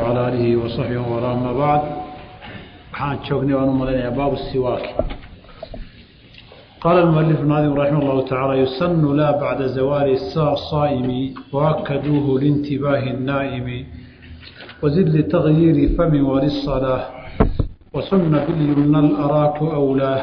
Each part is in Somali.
وعلى آله وصحبه ولا أما بعد waxaan joognay waan u malaynayaa baabu siwaaki qaala المؤلف الناظم رحمه الله تعالى يسن لا بعد زوال الصائم وأكدوه لانتباه النائم وزد لتغيير فم وللصلاة وسن باليمنى الأراك أولاه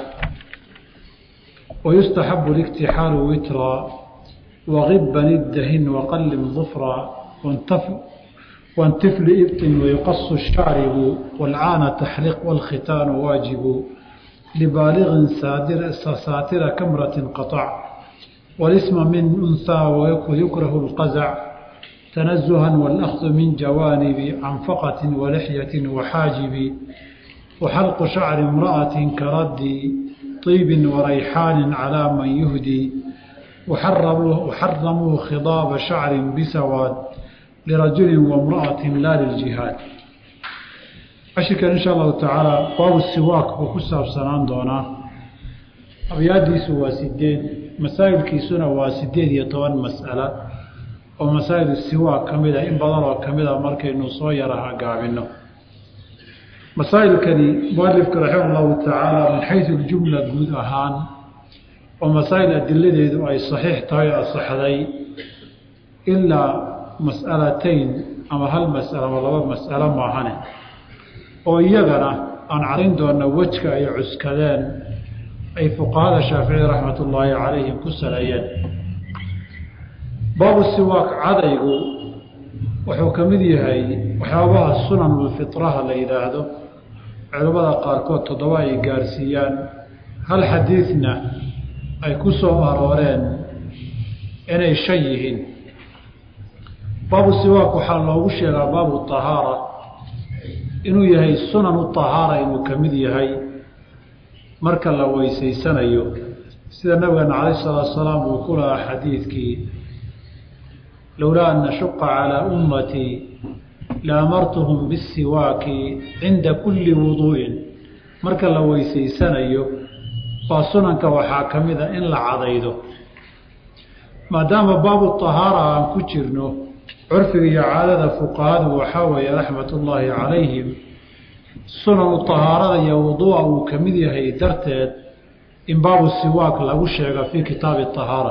ويستحب الاكتحال وترا وغبا الدهن وقلم ظفرا وانتف وانتف لإبط ويقص الشارب والعان تحلق والختان واجب لبالغ سادر ساتر كمرة قطع والاسم من أنثى ويكره القزع تنزها والأخذ من جوانب عنفقة ولحية وحاجب وحلق شعر امرأة كرد طيب وريحان على من يهدي وحرموا, وحرموا خضاب شعر بسواد لرجل وامرأة لا للجهاد cashirkan insha allahu tacaala baabu siwaak buu ku saabsanaan doonaa abyaadiisu waa sideed masaa'ilkiisuna waa sideed iyo toban mas'ala oo masaa'il siwaak ka mid a in badan oo ka mid a markaynu soo yaraha gaabino masaa'ilkani mualifka raxima allahu tacaala min xaysu ljumla guud ahaan oo masaa'il adiladeedu ay saxiix tahay o asaxday ilaa mas'alatayn ama hal mas'alo ama laba mas'alo maahane oo iyagana aan carin doona wejka ay cuskadeen ay fuqahada shaafici raxmat ullaahi calayhim ku saleeyeen baabu siwaak cadaygu wuxuu ka mid yahay waxyaabaha sunanulfitraha la yidhaahdo culimmada qaarkood toddoba ay gaarsiiyaan hal xadiidna ay ku soo arooreen inay shan yihiin baabu siwaak waxaa loogu sheegaa baabu tahaara inuu yahay sunanu tahaara inuu ka mid yahay marka la weysaysanayo sida nabigeena calayh salaatu salaam uu ku lahaa xadiidkii lowlaa an nashuqa calaa ummatii laamartuhum bisiwaaki cinda kulli wuduu'in marka la weysaysanayo baa sunanka waxaa ka mid a in la cadaydo maadaama baabu tahaara aan ku jirno curfiga iyo caadada fuqahadu waxaa weeye raxmat ullaahi calayhim sunanu tahaarada iyo wuduu'a uu ka mid yahay darteed in baabu siwaak lagu sheega fii kitaabi tahaara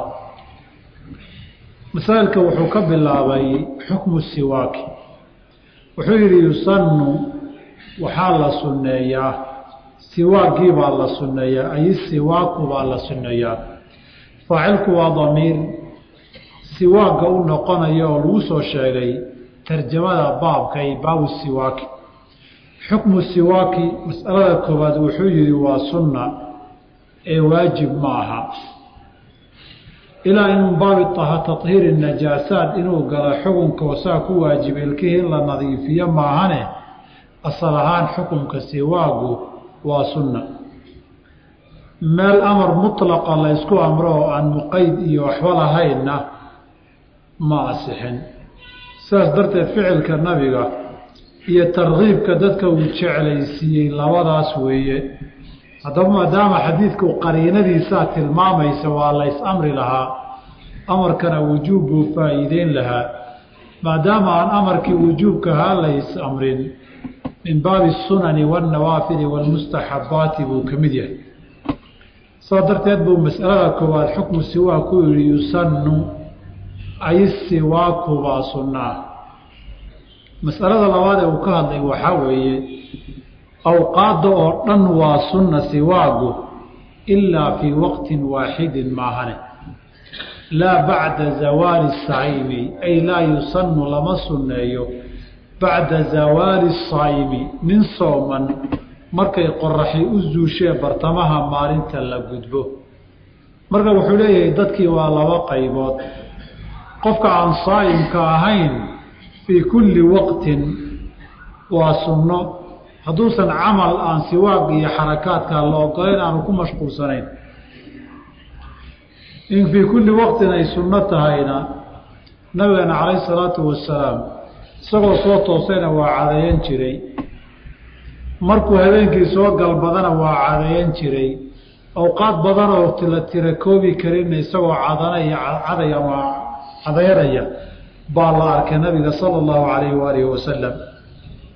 masaa'ilka wuxuu ka bilaabay xukmu siwaaki wuxuu yidhi yusannu waxaa la sunneeyaa siwaakii baa la sunneeyaa ay siwaaku baa la sunneeyaa faacilku waa damiir siwaagga u noqonaya oo lagu soo sheegay tarjamada baabka ay baabu siwaaki xukmu siwaaki mas'alada koowaad wuxuu yidhi waa sunna ee waajib ma aha ilaa in baabi tahiiri najaasaad inuu galo xukunka wasaa ku waajibay ilkihii in la nadiifiyo maahane asal ahaan xukunka siwaagu waa sunna meel amar mutlaqa la ysku amro oo aan muqayd iyo waxba lahaynna ma asixin sidaas darteed ficilka nabiga iyo tarkiibka dadka uu jeclaysiiyey labadaas weeye haddaba maadaama xadiidku qariinadiisaa tilmaamaysa waa lays amri lahaa amarkana wujuub buu faa'iideyn lahaa maadaama aan amarkii wujuubkahaa lays amrin min baabi sunani waannawaafili waalmustaxabbaati buu ka mid yahay sidaa darteed buu mas'alada koowaad xukmu siwaa ku yihi yusannu ay siwaaku baa sunnaa mas'alada labaad ee uu ka hadlay waxaa weeye awqaadda oo dhan waa sunna siwaagu ilaa fii waqtin waaxidin maahane laa bacda zawaali saayimi ay laa yusannu lama sunneeyo bacda zawaali saayimi nin sooman markay qoraxi u zuushee bartamaha maalinta la gudbo marka wuxuu leeyahay dadkii waa laba qaybood qofka aan saa'imka ahayn fii kulli waqtin waa sunno hadduusan camal aan siwaag iyo xarakaadka la ogolayn aanu ku mashquulsanayn in fii kulli waqtin ay sunno tahayna nabigeena calayhi salaatu wasalaam isagoo soo toosayna waa cadayan jiray markuu habeenkii soo galbadana waa cadayan jiray awqaad badan oo la tira koobi karinna isagoo cadanaya caday ama cadayanaya baa la arkay nabiga sala allahu calayhi waalihi wasalam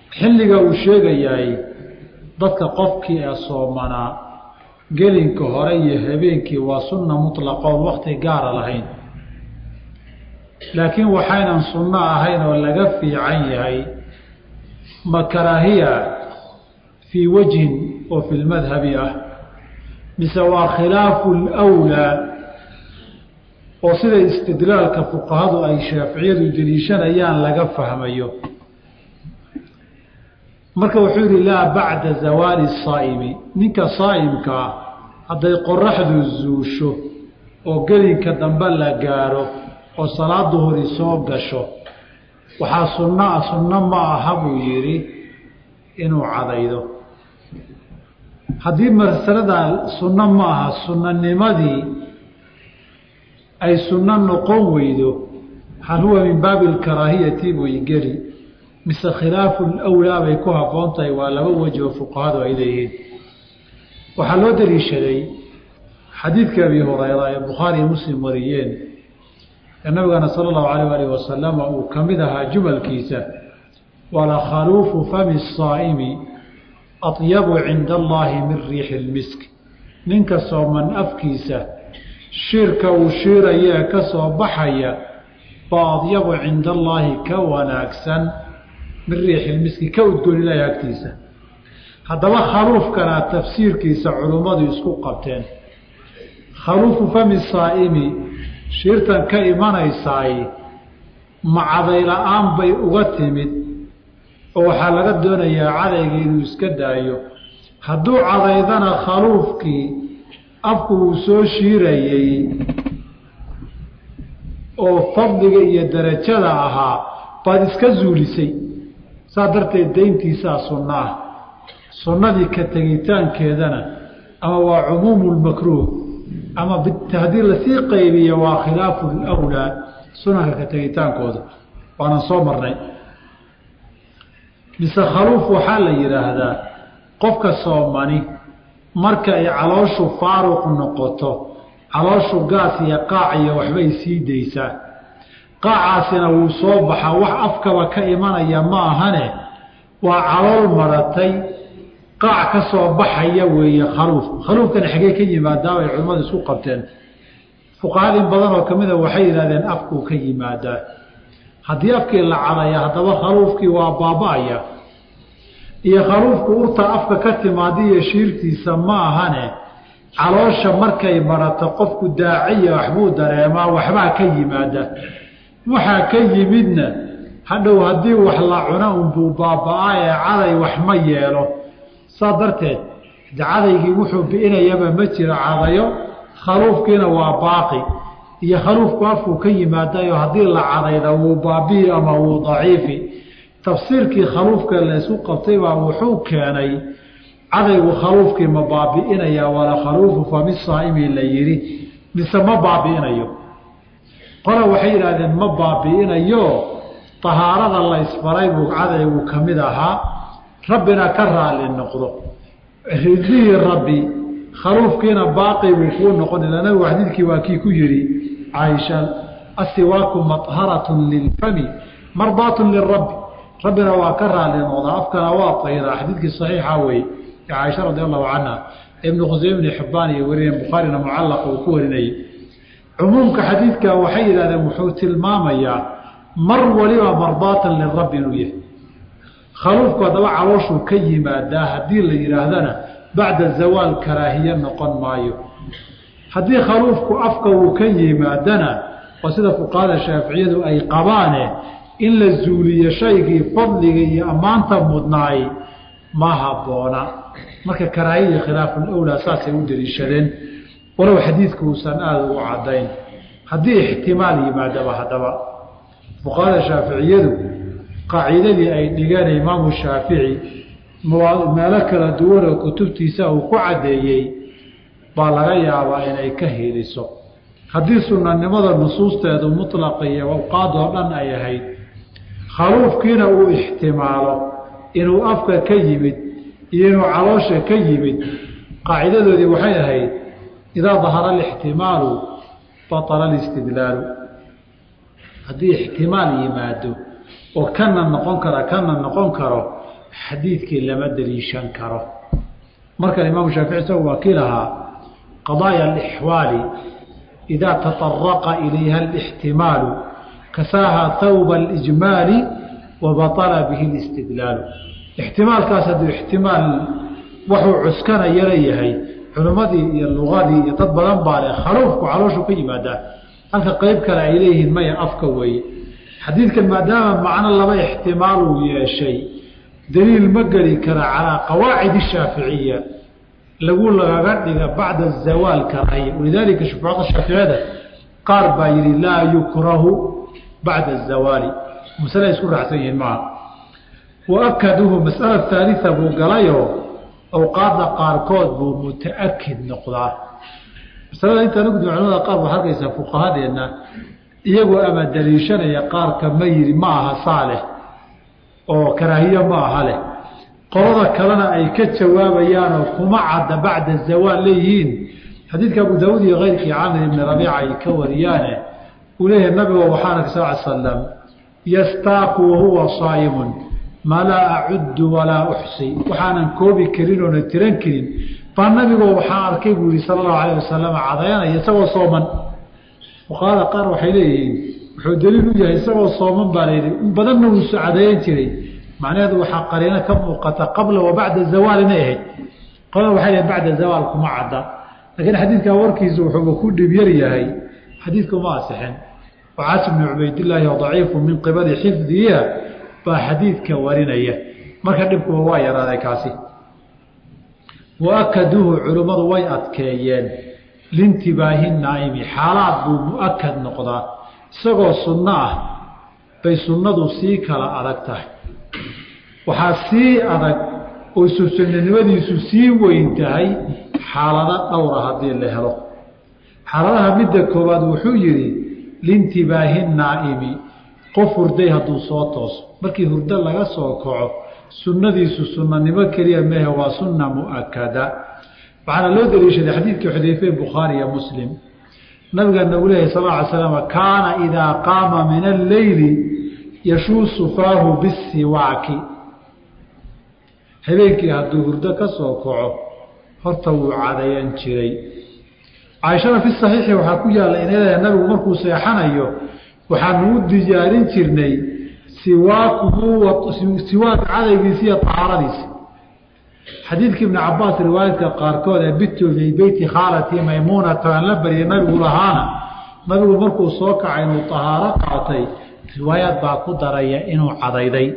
xilliga uu sheegayahay dadka qofkii ee soomanaa gelinka hore iyo habeenkii waa sunna mutlaqoon wakti gaara lahayn laakiin waxaynan sunno ahayn oo laga fiican yahay ma karaahiya fii wajhin oo fi lmadhabi ah mise waa khilaafu lwlaa oo sida istidlaalka fuqahadu ay shaaficiyadu deliishanayaan laga fahmayo marka wuxuu yidhi laa bacda zawaali saa'imi ninka saa'imkaa hadday qoraxdu zuusho oo gelinka dambe la gaaro oo salaad duhuri soo gasho waxaa sunno ah sunno ma aha buu yidhi inuu cadaydo haddii masalada sunno ma aha sunnanimadii ay sunno noqon weydo hal huwa min baabi alkaraahiyati buy geli mise khilaafu lwlaa bay ku habboon tahay waa laba weji oo fuqahadu ay leeyihiin waxaa loo daliishaday xadiidka abi hurayra ee bukhaari iyo muslim wariyeen ee nabigana sala allahu alayh alih wasalama uu ka mid ahaa jumalkiisa wala khaluufu fami saa'imi atyabu cinda allahi min riixi lmisk ninka sooman afkiisa shiirka uu shiiraya ee ka soo baxaya baa adyabu cinda allaahi ka wanaagsan min riixi lmiski ka udgoon ilaahi agtiisa haddaba khaluufkana tafsiirkiisa culummadu isku qabteen khaluufu fami saa'imi shiirtan ka imanaysaay macaday la-aan bay uga timid oo waxaa laga doonayaa cadayga inuu iska daayo hadduu cadaydana khaluufkii afku uu soo shiirayey oo fadliga iyo darajada ahaa baad iska zuulisay saa darteed dayntiisaa sunno ah sunnadii ka tegitaankeedana ama waa cumuumu lmakruuh ama haddii lasii qaybiyo waa khilaafu lwlaa sunanka ka tegitaankooda waanan soo marnay mise khaluuf waxaa la yidhaahdaa qofka soomani marka ay calooshu faaruq noqoto calooshu gaas iyo qaac iyo waxbay sii daysaa qaacaasina wuu soo baxaa wax afkaba ka imanaya ma ahane waa calool maratay qaac ka soo baxaya weeye khaluuf khaluufkana xagee ka yimaadaa bay culimmadu isku qabteen fuqahada in badan oo kamida waxay yidhahdeen afkuu ka yimaadaa haddii afkii la cadaya haddaba khaluufkii waa baaba-aya iyo khaluufku urta afka ka timaada iyo shiirtiisa ma ahane caloosha markay marato qofku daaciya waxbuu dareemaa waxbaa ka yimaada waxaa ka yimidna hadhow haddii wax la cuna unbuu baaba-a ee caday wax ma yeelo saa darteed de cadaygii wuxuu bi'inayaba ma jiro cadayo khaluufkiina waa baaqi iyo khaluufku afkuu ka yimaadayo haddii la cadayda wuu baabi'i ama wuu daciifi tafsiirkii khaluufka laysku qabtay baa wuxuu keenay cadaygu khaluufkii ma baabi'inaya wala khaluufu fami saa'imi la yidhi mise ma baabi'inayo qola waxay yidhaahdeen ma baabi'inayo tahaarada la isbaray buu cadaygu ka mid ahaa rabbina ka raali noqdo ridihii rabbi khaluufkiina baaqi buu kuu noqon ila nabigu xadiidkii waa kii ku yidhi caaisha asiwaaku maharatun lilfami mardaatun lirabbi rabbina waa ka raali noqdaa afkana waa tayraa xadiidkii saxiixa weeye ee caaisha radi allahu canha ibnu khuseyme ibni xibbaan iyo wariyeen bukhaarina mucallaqa uu ku warinayay cumuumka xadiidka waxay yidhahdeen wuxuu tilmaamayaa mar waliba mardaatan lirabbi inuu yahay khaluufku haddaba calooshuu ka yimaadaa haddii la yidhaahdana bacda zawaal karaahiye noqon maayo haddii khaluufku afka uu ka yimaadana waa sida fuqahada shaaficiyadu ay qabaane in la zuuliyo shaygii fadliga iyo ammaanta mudnaay ma habboona marka karaahiya khilaafulawlaa saasay u daliishadeen walow xadiidku uusan aada ugu caddayn haddii ixtimaal yimaadaba haddaba fuqahada shaaficiyadu qaacidadii ay dhigeen imaamu shaafici meelo kala duwanoo kutubtiisa uu ku caddeeyey baa laga yaabaa inay ka heliso haddii sunnanimada nusuusteedu mutlaqa iyo awqaadoo dhan ay ahayd khaluufkiina uu ixtimaalo inuu afka ka yimid iyo inuu caloosha ka yimid qaacidadoodii waxay ahayd idaa dahara alixtimaalu batala alistidlaalu haddii ixtimaal yimaado oo kana noqon kara kana noqon karo xadiidkii lama daliishan karo markan imaamu shaafici isagu waa kii lahaa qadaaya alixwaali idaa taطaraqa ilayha alixtimaalu kasaaha hawba alijmaali wa baطala bihi اlistidlaalu ixtimaalkaas hadduu ixtimaal waxuu cuskanayana yahay culimmadii iyo lugadii iyo dad badan baa leh khaluufku calooshu ka yimaadaa halka qeyb kale ay leeyihiin maya afka weeye xadiidkan maadaama macno laba ixtimaaluu yeeshay daliil ma geli kara calaa qawaacid shaaficiya lagu lagaga dhiga bacda zawaal karahaya walidaalika shufaada shaaficiyada qaar baa yihi laa yukrahu bacda azawaali masale isku raacsan yihiin maaha waakaduhu masala haalisa buu galayoo awqaadda qaarkood buu mutaakid noqdaa masalada intaan ugudbi culamada qaar baad arkaysaa fuqahadeenna iyagoo ama daliishanaya qaarka ma yiri ma aha saaleh oo karaahiye ma aha leh qolada kalena ay ka jawaabayaanoo kuma cadda bacda zawaal leeyihiin xadiidka abu daawuud iyo keyrkii camir ibni rabiica ay ka wariyaane uu leeyahay nabiga waxaana sal l slam yastaaku wahuwa saa'imun maa laa acuddu walaa uxsi waxaanan koobi karin oona tiran karin baa nabigoo waxaa arkay buu yihi sala allahu alayh wasalam cadayanaya isagoo sooman fuqahada qaar waxay leeyihiin wuxuu daliil u yahay isagoo sooman baa layidhi in badanna uusu cadayan jiray macnaheedu waxaa qariino ka muuqata qabla wa bacda zawaal inay ahayd qolada waxay leeyiin bacda zawaal kuma cadda laakiin xadiidkaa warkiisu wuxuuba ku dhib yar yahay xadiidku ma asixin wacaas bnu cubaydillaahi oo daciifu min qibali xifdiya baa xadiidka warinaya marka dhibkuba waa yaraaday kaasi waakaduuhu culimmadu way adkeeyeen lintibaahi naa'imi xaalaad buu mu-akad noqdaa isagoo sunno ah bay sunnadu sii kala adag tahay waxaa sii adag oo isu sunnanimadiisu sii weyn tahay xaalado dhowra haddii la helo xaaladaha midda koowaad wuxuu yidhi lintibaahi naa'imi qof hurday hadduu soo tooso markii hurdo laga soo kaco sunnadiisu sunnanimo keliya mehe waa sunna mu'akada waxaana loo daliishaday xadiidkii xudayfe bukhaari iyo muslim nabigeena uu leeyahy sal lla ly slam kaana idaa qaama min alleyli yashuusu faahu bisiwaaki habeenkii hadduu hurdo ka soo kaco horta wuu cadayan jiray caaishada fi saxiixi waxaa ku yaalla inay leedahay nabigu markuu seexanayo waxaanu u diyaarin jirnay siwaakuhu siwaak cadaygiisi iyo tahaaradiisi xadiidkii ibni cabaas riwaayadka qaarkood ee bitu fii beyti khaalatii maymuunata aan la baryay nabigu lahaana nabigu markuu soo kacay inuu tahaaro qaatay riwaayaad baa ku daraya inuu cadayday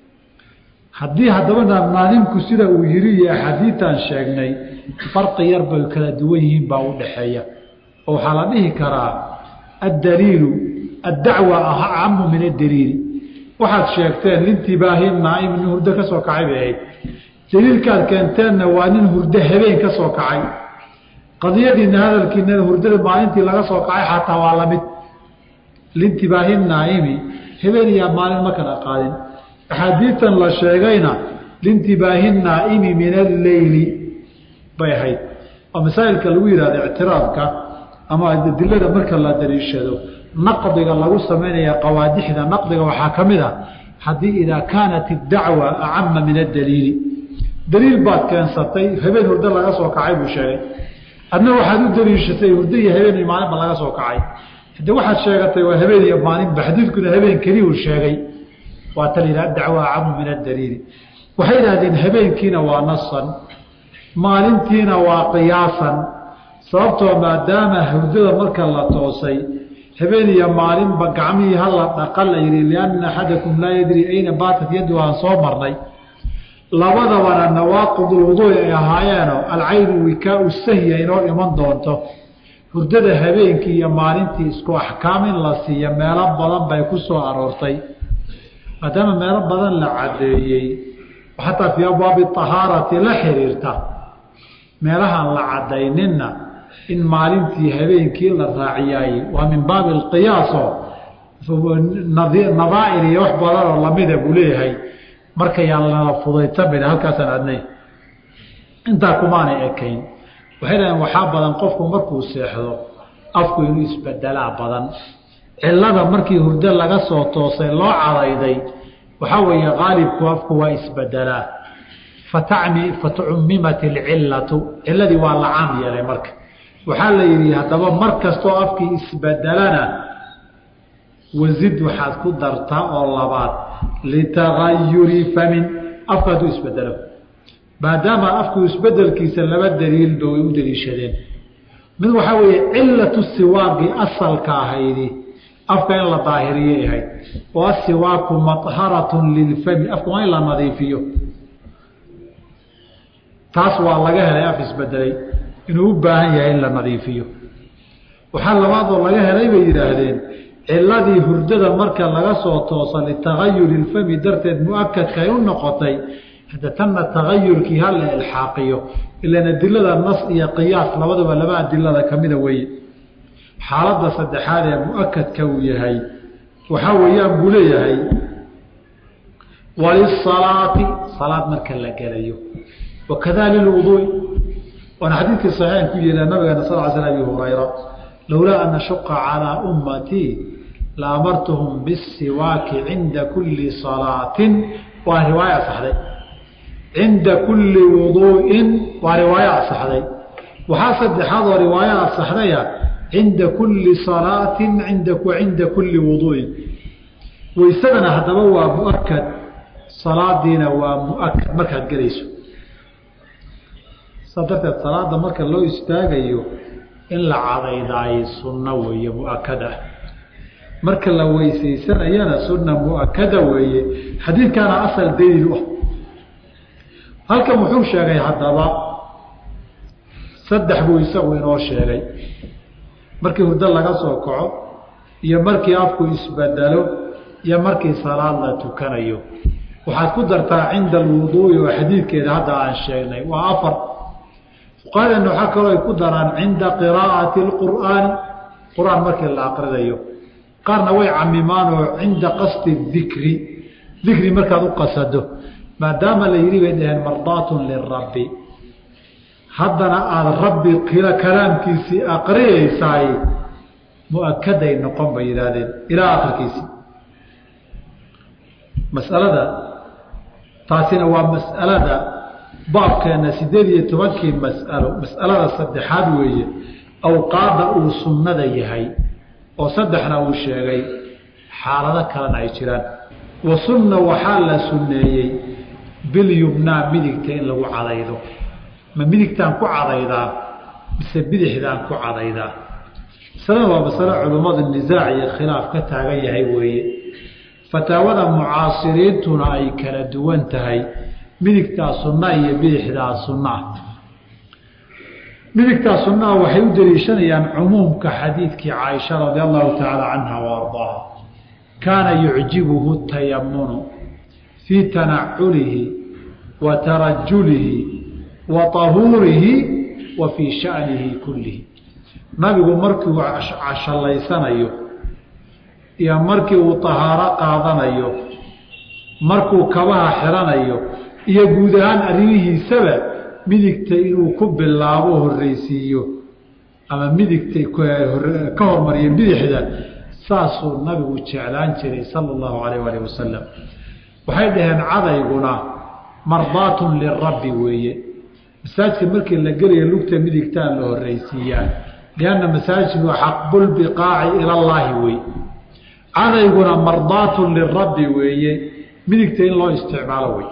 haddii haddaba naadimku sida uu yiri iyo axaadiitan sheegnay farqi yar bay kala duwan yihiin baa u dhaxeeya oo waxaa la dhihi karaa addaliilu addacwa acamu min addaliili waxaad sheegteen lintibaahi naaim nin hurdo ka soo kacay bay ahayd daliilkaad keenteenna waa nin hurdo habeen ka soo kacay qadiyadiina hadalkiinana hurdada maalintii laga soo kacay xataa waa lamid lintibaahi naaimi habeen iyaa maalin ma kala qaadin axaadiitan la sheegayna lintibaahi naaimi min alleyli bay ahayd oo masaa'ilka lagu yihahdo ictiraafka ama adilada marka la daliishado naqdiga lagu samaynaya qawaadixda naqdiga waxaa ka mid a haddii idaa kaanat iddacwa acama min addaliili daliil baad keensatay habeen hurdo laga soo kacay buu sheegay adna waxaad u daliishatay hurdo iyo habeen iyo maalinba laga soo kacay hadde waxaad sheegatay waa habeen iyo maalinba xadiidkuna habeen keliya uu sheegay waa ta layidhaha dacwa acamu min addaliili waxay yidhahdeen habeenkiina waa nasan maalintiina waa qiyaasan sababtoo maadaama hurdada marka la toosay habeen iyo maalinba gacmihii hala dhaqa la yidhi lianna axadakum laa yadri ayna baatat yaddu aan soo marnay labadabana nawaaqidulwuduui ay ahaayeenoo alcaynu wikaau sahya inoo iman doonto hurdada habeenkii iyo maalintii isku axkaam in la siiya meelo badan bay ku soo aroortay maadaama meelo badan la caddeeyey xataa fii abwaabi ahaarati la xiriirta meelahaan la caddayninna in maalintii habeenkii la raaciyaay waa min baabi alqiyaaso nadaa'ir iyo wax badanoo lamida buu leeyahay markayaan lala fudaytamina halkaasaan adnay intaa kumaanay ekayn waxay dhahdeen waxaa badan qofku markuu seexdo afku inuu isbedelaa badan cilada markii hurdo laga soo toosay loo cadayday waxaa weeye qaalibku afku waa isbedelaa fatacmi fatucummimat ilcillatu ciladii waa la caam yeelay marka waxaa la yidhi haddaba mar kastoo afkii isbedelana wasid waxaad ku dartaa oo labaad litagayuri famin afka hadduu isbedelo maadaama afku isbedelkiisa laba daliilba way u daliishadeen mid waxaa weeye cilatu siwaaqi asalka ahaydi afka in la daahiriyay ahayd oo asiwaaku maharatun lilfami afka waa in la nadiifiyo taas waa laga helay af isbedelay inuu u baahan yahay in la nadiifiyo waxaa labaadoo laga helay bay yidhaahdeen ciladii hurdada marka laga soo toosa litagayuri ilfami darteed mu-akadka ay u noqotay hadda tanna tagayurkii ha la ilxaaqiyo ilan adilada nas iyo qiyaas labadaba laba adilada kamida weeye xaaladda saddexaad ee mu-akadka uu yahay waxaa weeyaan buu leeyahay walisalaati salaad marka la gelayo wakada lilwuduui waana xadiidkii saxiixan ku yeela nabigeena sal l sl abi hurayra lowlaa an ashuqa calaa ummatii la amartuhum bisiwaaki cinda kulli salaatin waa riwaaya asaxday cinda kulli wuduu'in waa riwaayo asaxday waxaa saddexaad oo riwaayo asaxdaya cinda kulli salaatin cinda kulli wuduu'in waysadana haddaba waa muakad salaadiina waa muakad markaad gelayso saa darteed salaada marka loo istaagayo in la cadaydaayo sunno weeye muakad ah marka la weysaysanayana sunna muakada weeye xadiidkaana asal daliil u ah halkan wuxuu sheegay haddaba saddex buu isagu inoo sheegay markii hurdo laga soo kaco iyo markii afku isbedelo iyo markii salaad la tukanayo waxaad ku dartaa cinda alwuduui oo xadiidkeeda hadda aan sheegnay waa afar fuqahadeena waxaa kaloo ay ku daraan cinda qiraa'ati اlqur'aani qur-aan markii la aqridayo qaarna way camimaan oo cinda qasdi dikri dikri markaad u qasado maadaama la yidhi bay dhaheen mardaatun lirabbi haddana aada rabbi kalaamkiisii aqriyaysaay mu-akaday noqon bay yidhaahdeen ilaa akhirkiisii masalada taasina waa mas'alada baabkeena sideed iyo tobankii mas'alo mas'alada saddexaad weeye awqaadda uu sunnada yahay oo saddexna uu sheegay xaalado kalena ay jiraan wa sunna waxaa la sunneeyey bilyumnaa midigta in lagu cadaydo ma midigtaan ku cadaydaa mise bidixdaan ku cadaydaa masalada waa masalo culummadu nisaac iyo khilaaf ka taagan yahay weeye fataawada mucaasiriintuna ay kala duwan tahay midigtaa sunna iyo bidixdaa sunnaa midigtaa sunnaha waxay u daliishanayaan cumuumka xadiidkii caaisha radi allahu tacaala canha wa ardaaha kaana yucjibuhu tayamunu fii tanaculihi wa tarajulihi wa tahuurihi wa fii shanihi kullihi nabigu markii uu cashallaysanayo iyo markii uu tahaaro qaadanayo markuu kabaha xiranayo iyo guud ahaan arrimihiisaba midigta inuu ku bilaabo horreysiiyo ama midigta ka hormariyo bidixda saasuu nabigu jeclaan jiray sala allahu calayh alih wasalam waxay dhaheen cadayguna mardaatun lirabbi weeye masaajidka markii la gelayo lugta midigtaa la horreysiiyaa lianna masaajidku xaqbulbiqaaci ilallaahi wey cadayguna mardaatun lirabbi weeye midigta in loo isticmaalo wey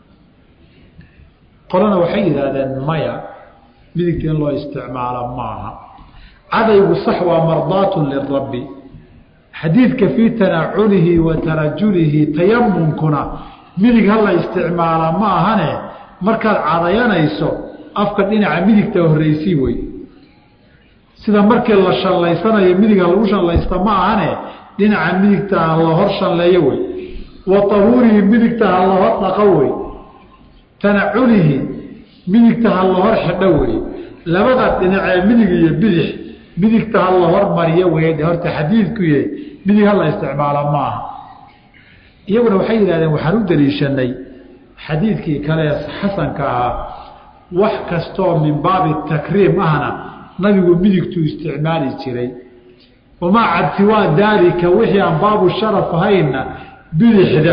qolana waxay yidhaahdeen maya midigta in loo isticmaalo maaha cadaygu sax waa mardaatun lirabbi xadiidka fii tanaculihi wa tarajulihi tayamunkuna midig ha la isticmaala ma ahane markaad cadayanayso afka dhinaca midigta horreysii wey sida markii la shallaysanayo midiga lagu shallaysta ma ahane dhinaca midigta ha la hor shalleeyo wey wa tahuurihi midigta ha la hor dhaqo wey tanaculihi midigta ha la hor xidho wey labada dhinacee midig iyo bidix midigta ha la hormariyo wey horta xadiidku yahay midig ha la isticmaalo maaha iyaguna waxay yidhahdeen waxaan u daliishanay xadiidkii kale xasanka ahaa wax kastoo min baabi takriim ahna nabigu midigtuu isticmaali jiray wamaa cadsiwaa daalika wixii aan baabu sharaf ahaynna bidixda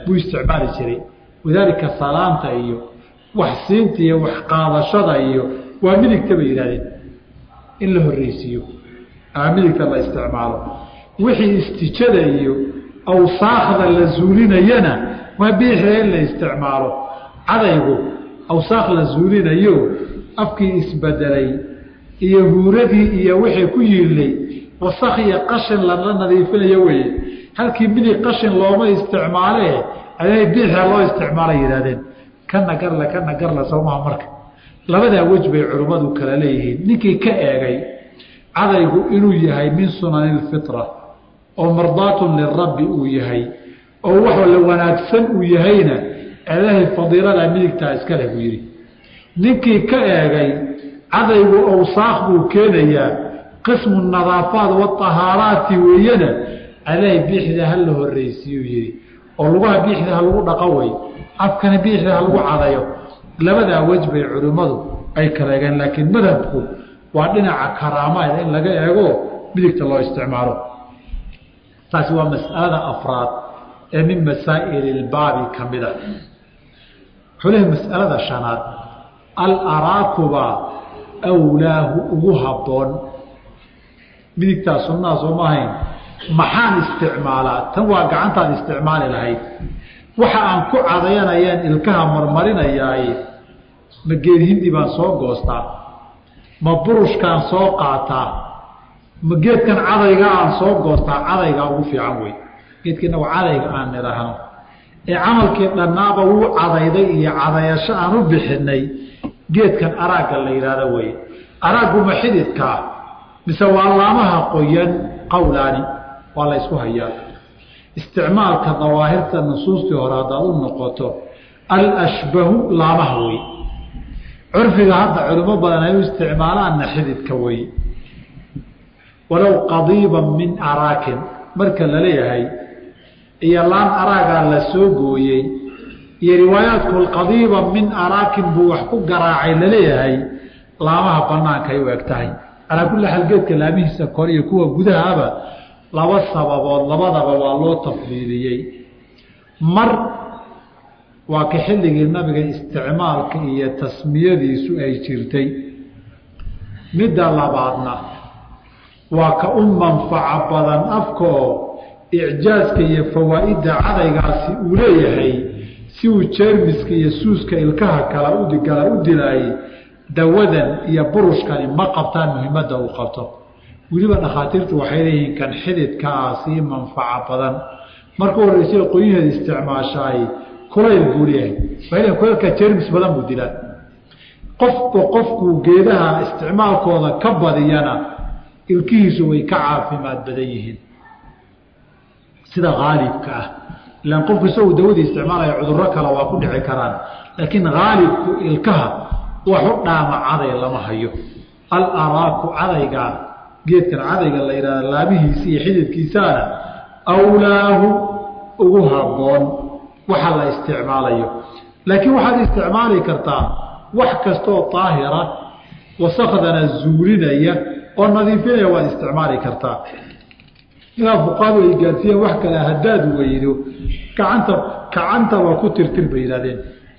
buu isticmaali jiray wadaalika salaanta iyo wax siinta iyo wax qaadashada iyo waa midigta bay yidhahdeen in la horreysiiyo ama midigta la isticmaalo wixii istijada iyo awsaakda la zuulinayana waa biixda in la isticmaalo cadaygu awsaakh la zuulinayo afkii isbedelay iyo huuradii iyo wixii ku yiilay wasakh iyo qashin lala nadiifinayo weye halkii midig qashin looma isticmaalee aday biixda loo isticmaalay yidhahdeen kana garle kana garle soomaha marka labadaa wej bay culimmadu kala leeyihiin ninkii ka eegay cadaygu inuu yahay min sunani lfitra oo mardaatun lirabbi uu yahay oo wax la wanaagsan uu yahayna ilaahay fadiilada midigtaa iska leh buu yidhi ninkii ka eegay cadaygu awsaakh buu keenayaa qismu nadaafaat waahaaraati weeyana ilaahay biixda ha la horreysiiyuu yidhi oo lugaha biixda ha lagu dhaqo wey afkana biixda ha lagu cadayo labadaa wej bay culimmadu ay kala eegeen laakiin madhabku waa dhinaca karaamaad in laga eego midigta loo isticmaalo taasi waa mas'alada afraad ee min masaa'ili ilbaabi ka mid a wuxuu lehay mas'alada shanaad alaraakuba awlaahu ugu habboon midigtaa sunnaha sooma ahayn maxaan isticmaalaa tan waa gacantaad isticmaali lahayd waxa aan ku cadayanayaan ilkaha marmarinayaay ma geedhindi baan soo goostaa ma burushkaan soo qaataa ma geedkan cadayga aan soo goostaa cadaygaa ugu fiican wey geedka inagu cadayga aan nidhaahno ee camalkii dhannaaba wuu cadayday iyo cadayasho aan u bixinay geedkan araagga la yidhaahdo weye araagguma xididkaa mise waa laamaha qoyan qowlaani waa la ysku hayaa isticmaalka dawaahirta nusuustii hore haddaad u noqoto alashbahu laamaha wey curfiga hadda culimo badan ay u isticmaalaanna xididka wey walow qadiiban min araakin marka la leeyahay iyo laan araagaa la soo gooyey iyo riwaayaadku qadiiban min araakin buu wax ku garaacay laleeyahay laamaha bannaankay u eg tahay calaa kulli xaal geedka laamihiisa kore iyo kuwa gudahaba laba sababood labadaba waa loo tafdiiliyey mar waa ka xilligii nabiga isticmaalka iyo tasmiyadiisu ay jirtay midda labaadna waa ka u manfaco badan afkaoo icjaaska iyo fawaa'idda cadaygaasi uu leeyahay si uu jeermiska iyo suuska ilkaha kala udigala u dilaayey dawadan iyo burushkani ma qabtaan muhiimadda uu qabto weliba dhakhaatiirtu waxay leeyihiin kan xididkaa sii manfaco badan marka horeysa qoyaheeda isticmaashaay kulayl buu leeyahay waa kulaylka jermis badan buu dilaa qofku qofkuu geedaha isticmaalkooda ka badiyana ilkihiisu way ka caafimaad badan yihiin sida haalibka ah ilaan qofku isagoo dawadii isticmaalaya cudurro kale waa ku dhici karaan laakiin haalibku ilkaha wax u dhaama caday lama hayo alaraaku cadaygaa geedkan cadayga la yidhahda laamihiisa iyo xididkiisaana awlaahu ugu habboon waxa la isticmaalayo laakiin waxaad isticmaali kartaa wax kastooo daahira wasakdana zuulinaya oo nadiifinaya waad isticmaali kartaa ilaa fuqaadu ay gaadsiiyeen wax kale haddaad weydo gacanta gacanta waa ku tirtir bay yidhahdeen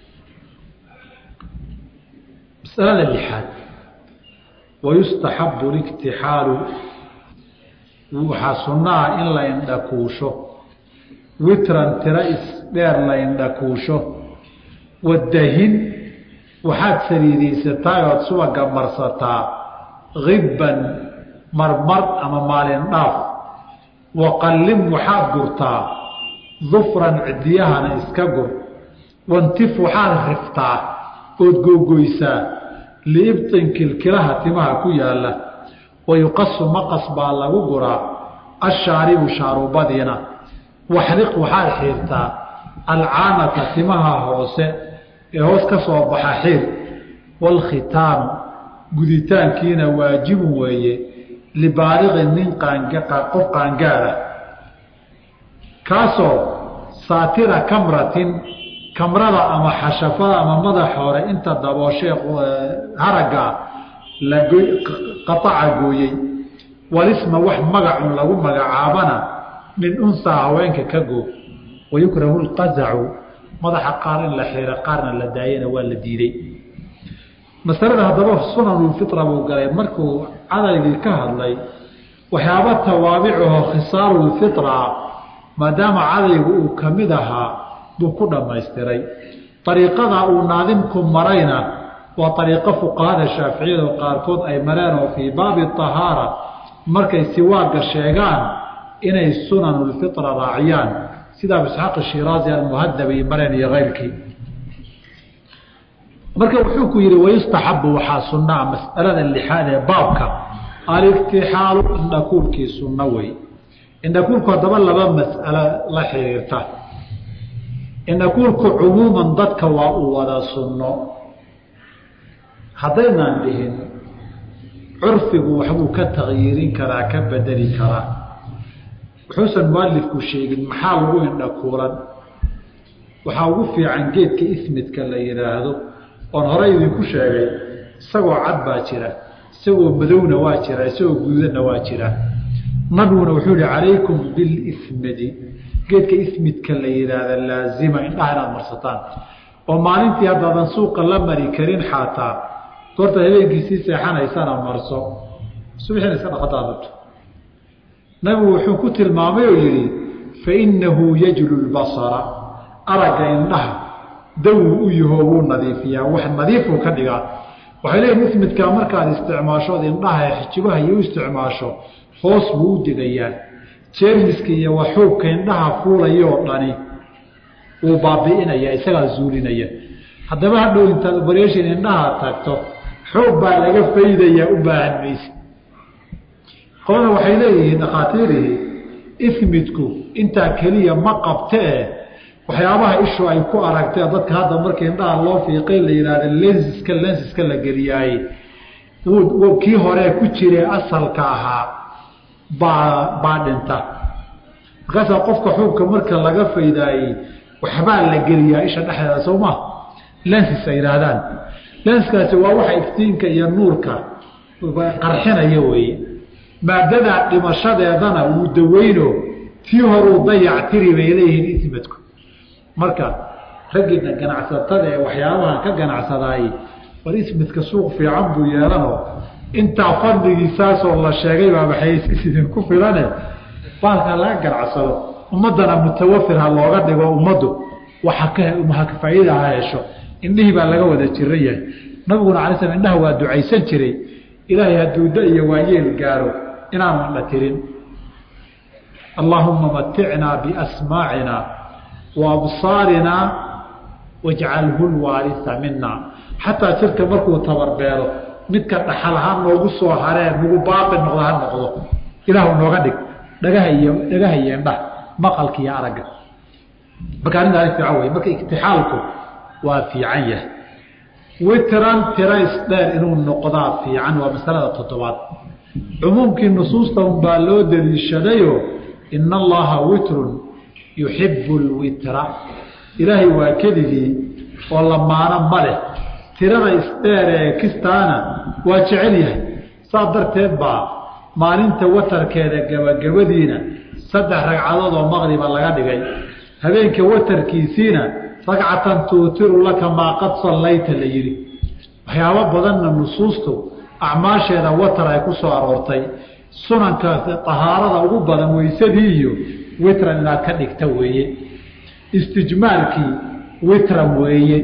masalada lixaad wayustaxabu liktixaalu waxaa sunnaha in la indhakuusho witran tira isdheer la indhakuusho wadahin waxaad saliidaysataa ood subaga marsataa hibban marmar ama maalin dhaaf waqallim waxaad gurtaa dufran cidiyahana iska gur wantif waxaad riftaa ood googoysaa liibtin kilkilaha timaha ku yaalla wayuqasu maqas baa lagu guraa ashaaribu shaarubadiina waxriq waxaad xiirtaa alcaanata timaha hoose ee hoos ka soo baxa xiir waalkhitaamu guditaankiina waajibun weeye libaaliqin nin qof qaangaara kaasoo saatira kamratin kamrada ama xashafada ama madaxa hore inta dabooshe haragga la qaaca gooyey walisma wax magacun lagu magacaabana min unsaa haweenka ka goo wayukrahu lqazacu madaxa qaar in la xiro qaarna la daayana waa la diiday masalada haddaba sunanulfitra buu galay markuu cadaygii ka hadlay waxyaaba tawaabicaho khisaalulfitra maadaama cadaygu uu ka mid ahaa buu ku dhammaystiray ariiqada uu naadimku marayna waa ariiqo fuqahada shaaficiyada qaarkood ay mareen oo fii baabi ahaara markay siwaaga sheegaan inay sunanulfitra raaciyaan sida abu isxaaq shiraazi almuhadab ay mareen iyo keyrkii marka wuxuu ku yihi wayustaxabu waxaa sunaa masalada lixaad ee baabka aliktixaalu indhakuulkii sunno wey indhakuulku haddaba laba mas'alo la xiriirta indhakuulku cumuuman dadka waa uu wada sunno haddaynaan dhihin curfigu waxbuu ka takyiirin karaa ka bedeli karaa wuxuusan mualifku sheegin maxaa lagu indhakuulan waxaa ugu fiican geedka ismidka la yidhaahdo oon hore idinku sheegay isagoo cad baa jira isagoo madowna waa jira isagoo gududanna waa jira nabiguna wuxuu yihi calaykum bilismidi geedka ismidka la yidhaahda laazima indhaha inaad marsataan oo maalintii haddaadan suuqa la mari karin xaataa goorta habeenkiisii seexanaysana marso subaxiina iska dhaqataa rabto nabigu wuxuu ku tilmaamay oo yidhi fainahu yajlu lbasara aragga indhaha dawuu u yaho wuu nadiifiyaa wax nadiifuu ka dhigaa waxay leeyihin ismidkaa markaad isticmaashood indhaha xijibaha iyo u isticmaasho hoos buu u degayaa jeermiska iyo waxuubka indhaha fuulayoo dhani wuu baabi'inaya isagaa zuulinaya haddaba hadhow intaad obareeshin indhaha tagto xoog baa laga faydayaa u baahan mayse qolada waxay leeyihiin dhakhaatiirihii ismidku intaa keliya ma qabtee waxyaabaha ishu ay ku aragtee dadka hadda markii indhaha loo fiiqay la yidhaahda lensiska lensiska la geliyaaye kii hore ku jire asalka ahaa baa baa dhinta markaasaa qofka xuubka marka laga faydaayey waxbaa la geliyaa isha dhexdeeda soo ma lensis ay yidhaahdaan lenskaasi waa waxa iftiinka iyo nuurka qarxinaya weeye maadadaa dhimashadeedana wuu daweyno tii horuu dayactiri bay leeyihiin ismadku marka raggiina ganacsatada ee waxyaabahan ka ganacsadaayey war ismidka suuq fiican buu yeelanoo intaa fadligiisaasoo la sheegay baa waxaysis idinku filane baalkaa laga ganacsado ummaddana mutawafir ha looga dhigo ummaddu waxa ka faa'iida ha hesho indhihii baa laga wada jiran yahay nabiguna alay slam indhaha waa ducaysan jiray ilaahay hadduu da iyo waayeel gaaro inaanu indha tirin allaahuma maticnaa biasmaacina wa absaarinaa wajcalhu lwaalisa mina xataa jirka markuu tabarbeelo midka dhaxal ha noogu soo haree nagu baaqi noqdo ha noqdo ilaahu nooga dhig dhagaha iyo dhagaha iyo indhaha maqalka iyo aragga marka arrintaani fiican wey marka iktixaalku waa fiican yahay witran tira isdheer inuu noqdaa fiican waa masalada toddobaad cumuumkii nusuusta unbaa loo daliishadayo ina allaha witrun yuxibu lwitra ilaahay waa keligii oo lamaano ma leh tirada isdheer ee kistaana waa jecel yahay saas darteed baa maalinta watarkeeda gabagabadiina saddex ragcadood oo maqriba laga dhigay habeenka watarkiisiina ragcatan tuutiru laka maa qad sallayta la yidhi waxyaabo badanna nusuustu acmaasheeda watar ay ku soo aroortay sunanka tahaarada ugu badan weysadii iyo witran inaad ka dhigta weeye istijmaalkii witran weeye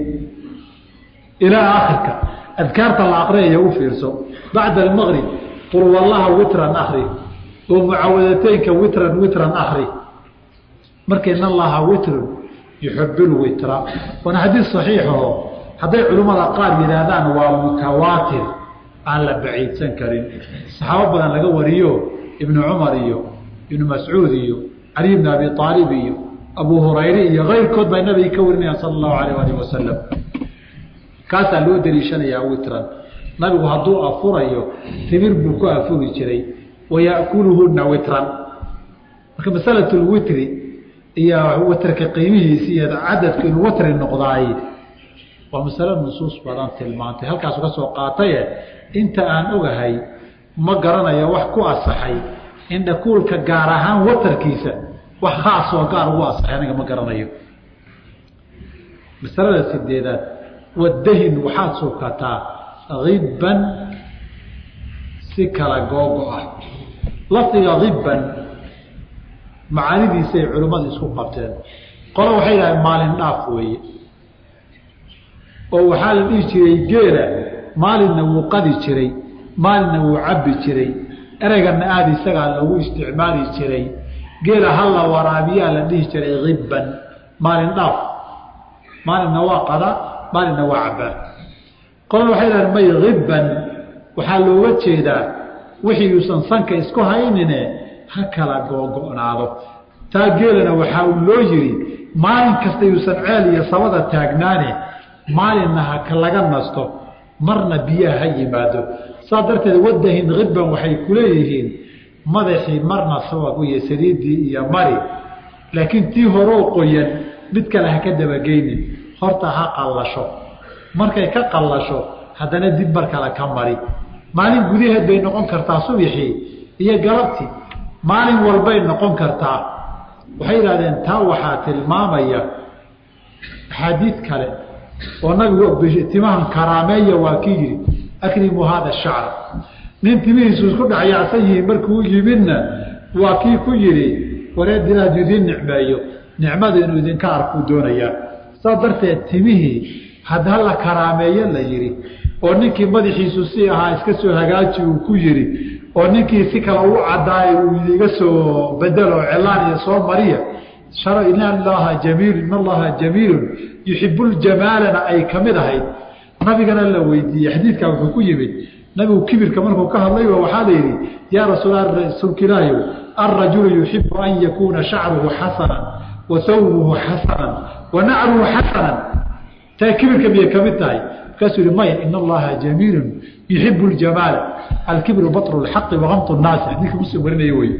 ilaa akhirka adkaarta la aqriyaya u fiirso bacda almaqrib qul wallaha witran akri oo mucawadateynka witran witran akri marka in allaha witrun yuxibu lwitra waana xadiis saxiixaho hadday culimmada qaar yidhaahdaan waa mutawaatir aan la baciidsan karin saxaabo badan laga wariyo ibnu cumar iyo ibnu mascuud iyo caliy bn abi aalib iyo abu hurayre iyo keyrkood baa nabiga ka warinayaan sala allahu alayh alih wasalam kaasaa loo daliishanayaa witran nabigu hadduu afurayo timir buu ku afuri jiray wayakuluhuna witran marka masalat lwitri iyo watrka qiimihiisi iyo cadadku inuu watri noqdaay waa masalo nusuus badan tilmaantay halkaasu ka soo qaataye inta aan ogahay ma garanayo wax ku asaxay indhakuulka gaar ahaan watarkiisa wax khaas oo gaar ugu asaxay aniga ma garanayo masalada sideedaad wadahin waxaad sukataa hibban si kala googo ah lafdiga hibban macaanidiisay culimmadu isku qabteen qolo waxay yidhahdeen maalin dhaaf weeye oo waxaa la dhihi jiray geela maalinna wuu qadi jiray maalinna wuu cabbi jiray ereyganna aada isagaa lagu isticmaali jiray geela halla waraabiyaa la dhihi jiray hibban maalin dhaaf maalinna waa qada maalinna waa cabbaa qolana waxay dhahdeen may hibban waxaa looga jeedaa wixii uusan sanka isku haynine ha kala googo'naado taa geelana waxaa uu loo yidhi maalin kasta yuusan ceel iyo sabada taagnaane maalinna ha laga nasto marna biyaha ha yimaado saas darteed wadahin hibban waxay ku leeyihiin madaxii marna sabab iyo saliiddii iyo mari laakiin tii horoo qoyan mid kale ha ka dabageynin horta ha qallasho markay ka qallasho haddana dib mar kale ka mari maalin gudaheed bay noqon kartaa subixii iyo galabtii maalin walbay noqon kartaa waxay yidhahdeen taa waxaa tilmaamaya axaadiid kale oo nabigu timahan karaameeya waa kii yidhi akrimuu haada shacra nin timihiisu isku dhexyaacsan yihiin markuu yimidna waa kii ku yidhi wareed inaad idiin nicmeeyo nicmada inuu idinka arkuu doonayaa saas darteed timihii hadda la karaameeyo la yidhi oo ninkii madaxiisu si ahaa iska soo hagaaji uu ku yidhi oo ninkii si kale u cadaayo uu iga soo bedelo celaan iyo soo mariya in allaha jamiil in allaha jamiilun yuxibu ljamaalana ay ka mid ahayd nabigana la weydiiyey xadiidkaa wuxuu ku yimid nabigu kibirka markuu ka hadlayba waxaa la yidhi yaa rasuulrasuulka ilaahi alrajulu yuxibu an yakuuna shacruhu xasanan wa hawbuhu xasanan wa nacruhu xasanan taa kibirka miyay ka mid tahay markaasuu yihi maya in allaha jamiilun yuxibu ljamaala alkibru batru lxaqi wakamtu nnaasi xadiidka muslim warinaya wey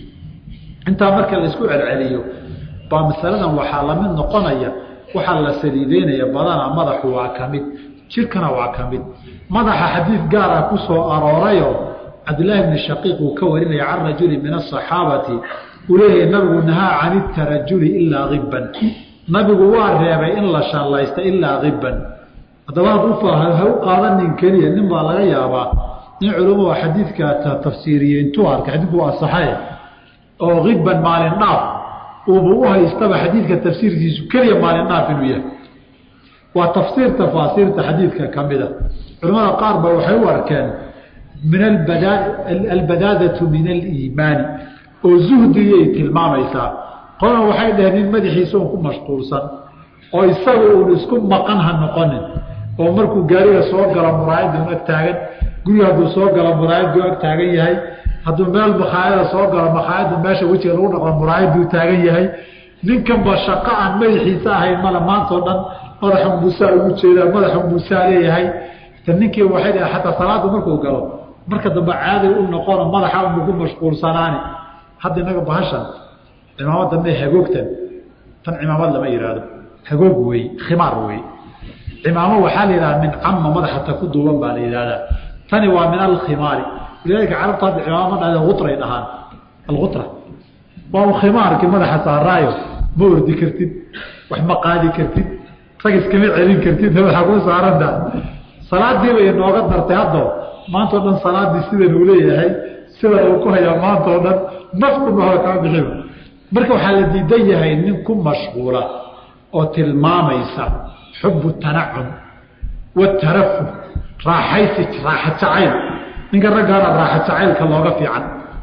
intaa marka la isku celceliyo baa masaladan waxaa lamid noqonaya waxaa la saliideynaya badana madaxu waa ka mid jirkana waa ka mid madaxa xadiid gaara ku soo aroorayo cabdillaahi bni shaqiiq uu ka warinaya can rajuli min asaxaabati uu leeyahay nabigu nahaa can itarajuli ilaa hibban nabigu waa reebay in la shallaysta ilaa hibban haddaba had ha u qaadanin keliya nin baa laga yaabaa nin culumadu xadiidka tafsiiriye intuu arkay xadiidku waa asaxaye oo hibban maalin dhaaf uuba u haystaba xadiidka tafsiirkiisu keliya maalin dhaaf inuu yahay waa tafsiir tafaasiirta xadiidka ka mida culamada qaar ba waxay u arkeen min albadaadatu min aliimaani oo zuhdigay tilmaamaysaa qolana waxay dhaheen nin madaxiisa un ku mashquulsan oo isaga uun isku maqan ha noqonin oo markuu gaariga soo galo muraayadda un ag taagan guriga hadduu soo galo muraayaddu ag taagan yahay hadduu meel makhaayada soo galo makhaayadda meesha wejiga lagu dhaqo muraayaduu taagan yahay ninkanba shaqo aan madaxiisa ahayn male maantao dhan madaxa muusaa ugu jeedaa madaxa muusaa leeyahay ta ninkii waxay dhaha xataa salaada markuu galo marka dambe caaday u noqono madaxa unugu mashquulsanaani hadda inaga bahashan cimaamad dambe hagoogtan tan cimaamad lama yidhaahdo hagoog wey khimaar wey cimaamo waxaa la yidhahda min cama madaxata ku duuban baa la yidhahdaa tani waa min alkhimaari walidaalika carabtu hadda cimaamo dhahda utray dhahaan alqutra waa khimaarkii madaxa saaraayo ma ordi kartid wax ma qaadi kartid rag iskama celin kartid madaxa ku saaranta salaadiiba inooga dartay haddo maantao dhan salaadii sidan uu leeyahay sida uu ku hayaa maanta oo dhan nafdhuma kaa bixiba marka waxaa la diidan yahay nin ku mashquula oo tilmaamaysa xubu tanacum watarafuh raaxaysi raaxa jacayl ninka raggaana raaxa jacaylka looga fiican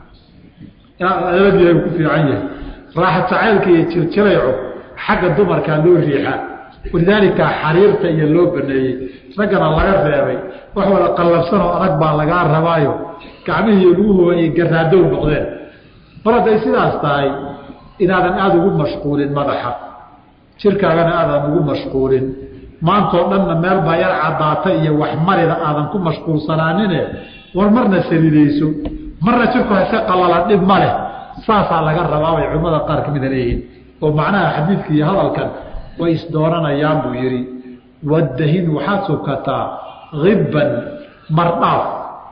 aladiiha ku fiican yahay raaxa jacaylka iyo jirjirayco xagga dumarkaa loo riixaa walidaalika xariirta iyo loo baneeyey raggana laga reebay wax wada qallabsanoo adag baa lagaa rabaayo gacmihii luguhuba ay garaadow noqdeen mar hadday sidaas tahay inaadan aada ugu mashquulin madaxa jirkaagana aadan ugu mashquulin maantoo dhanna meel baa yar caddaata iyo wax marida aadan ku mashquulsanaanine war marna salidayso marna jirku hase qalala dhib ma leh saasaa laga rabaa bay culimmada qaar ka mida leeyihiin oo macnaha xadiidka iyo hadalkan way isdooranayaan buu yidhi wadahin waxaad sukataa hibban mardhaaf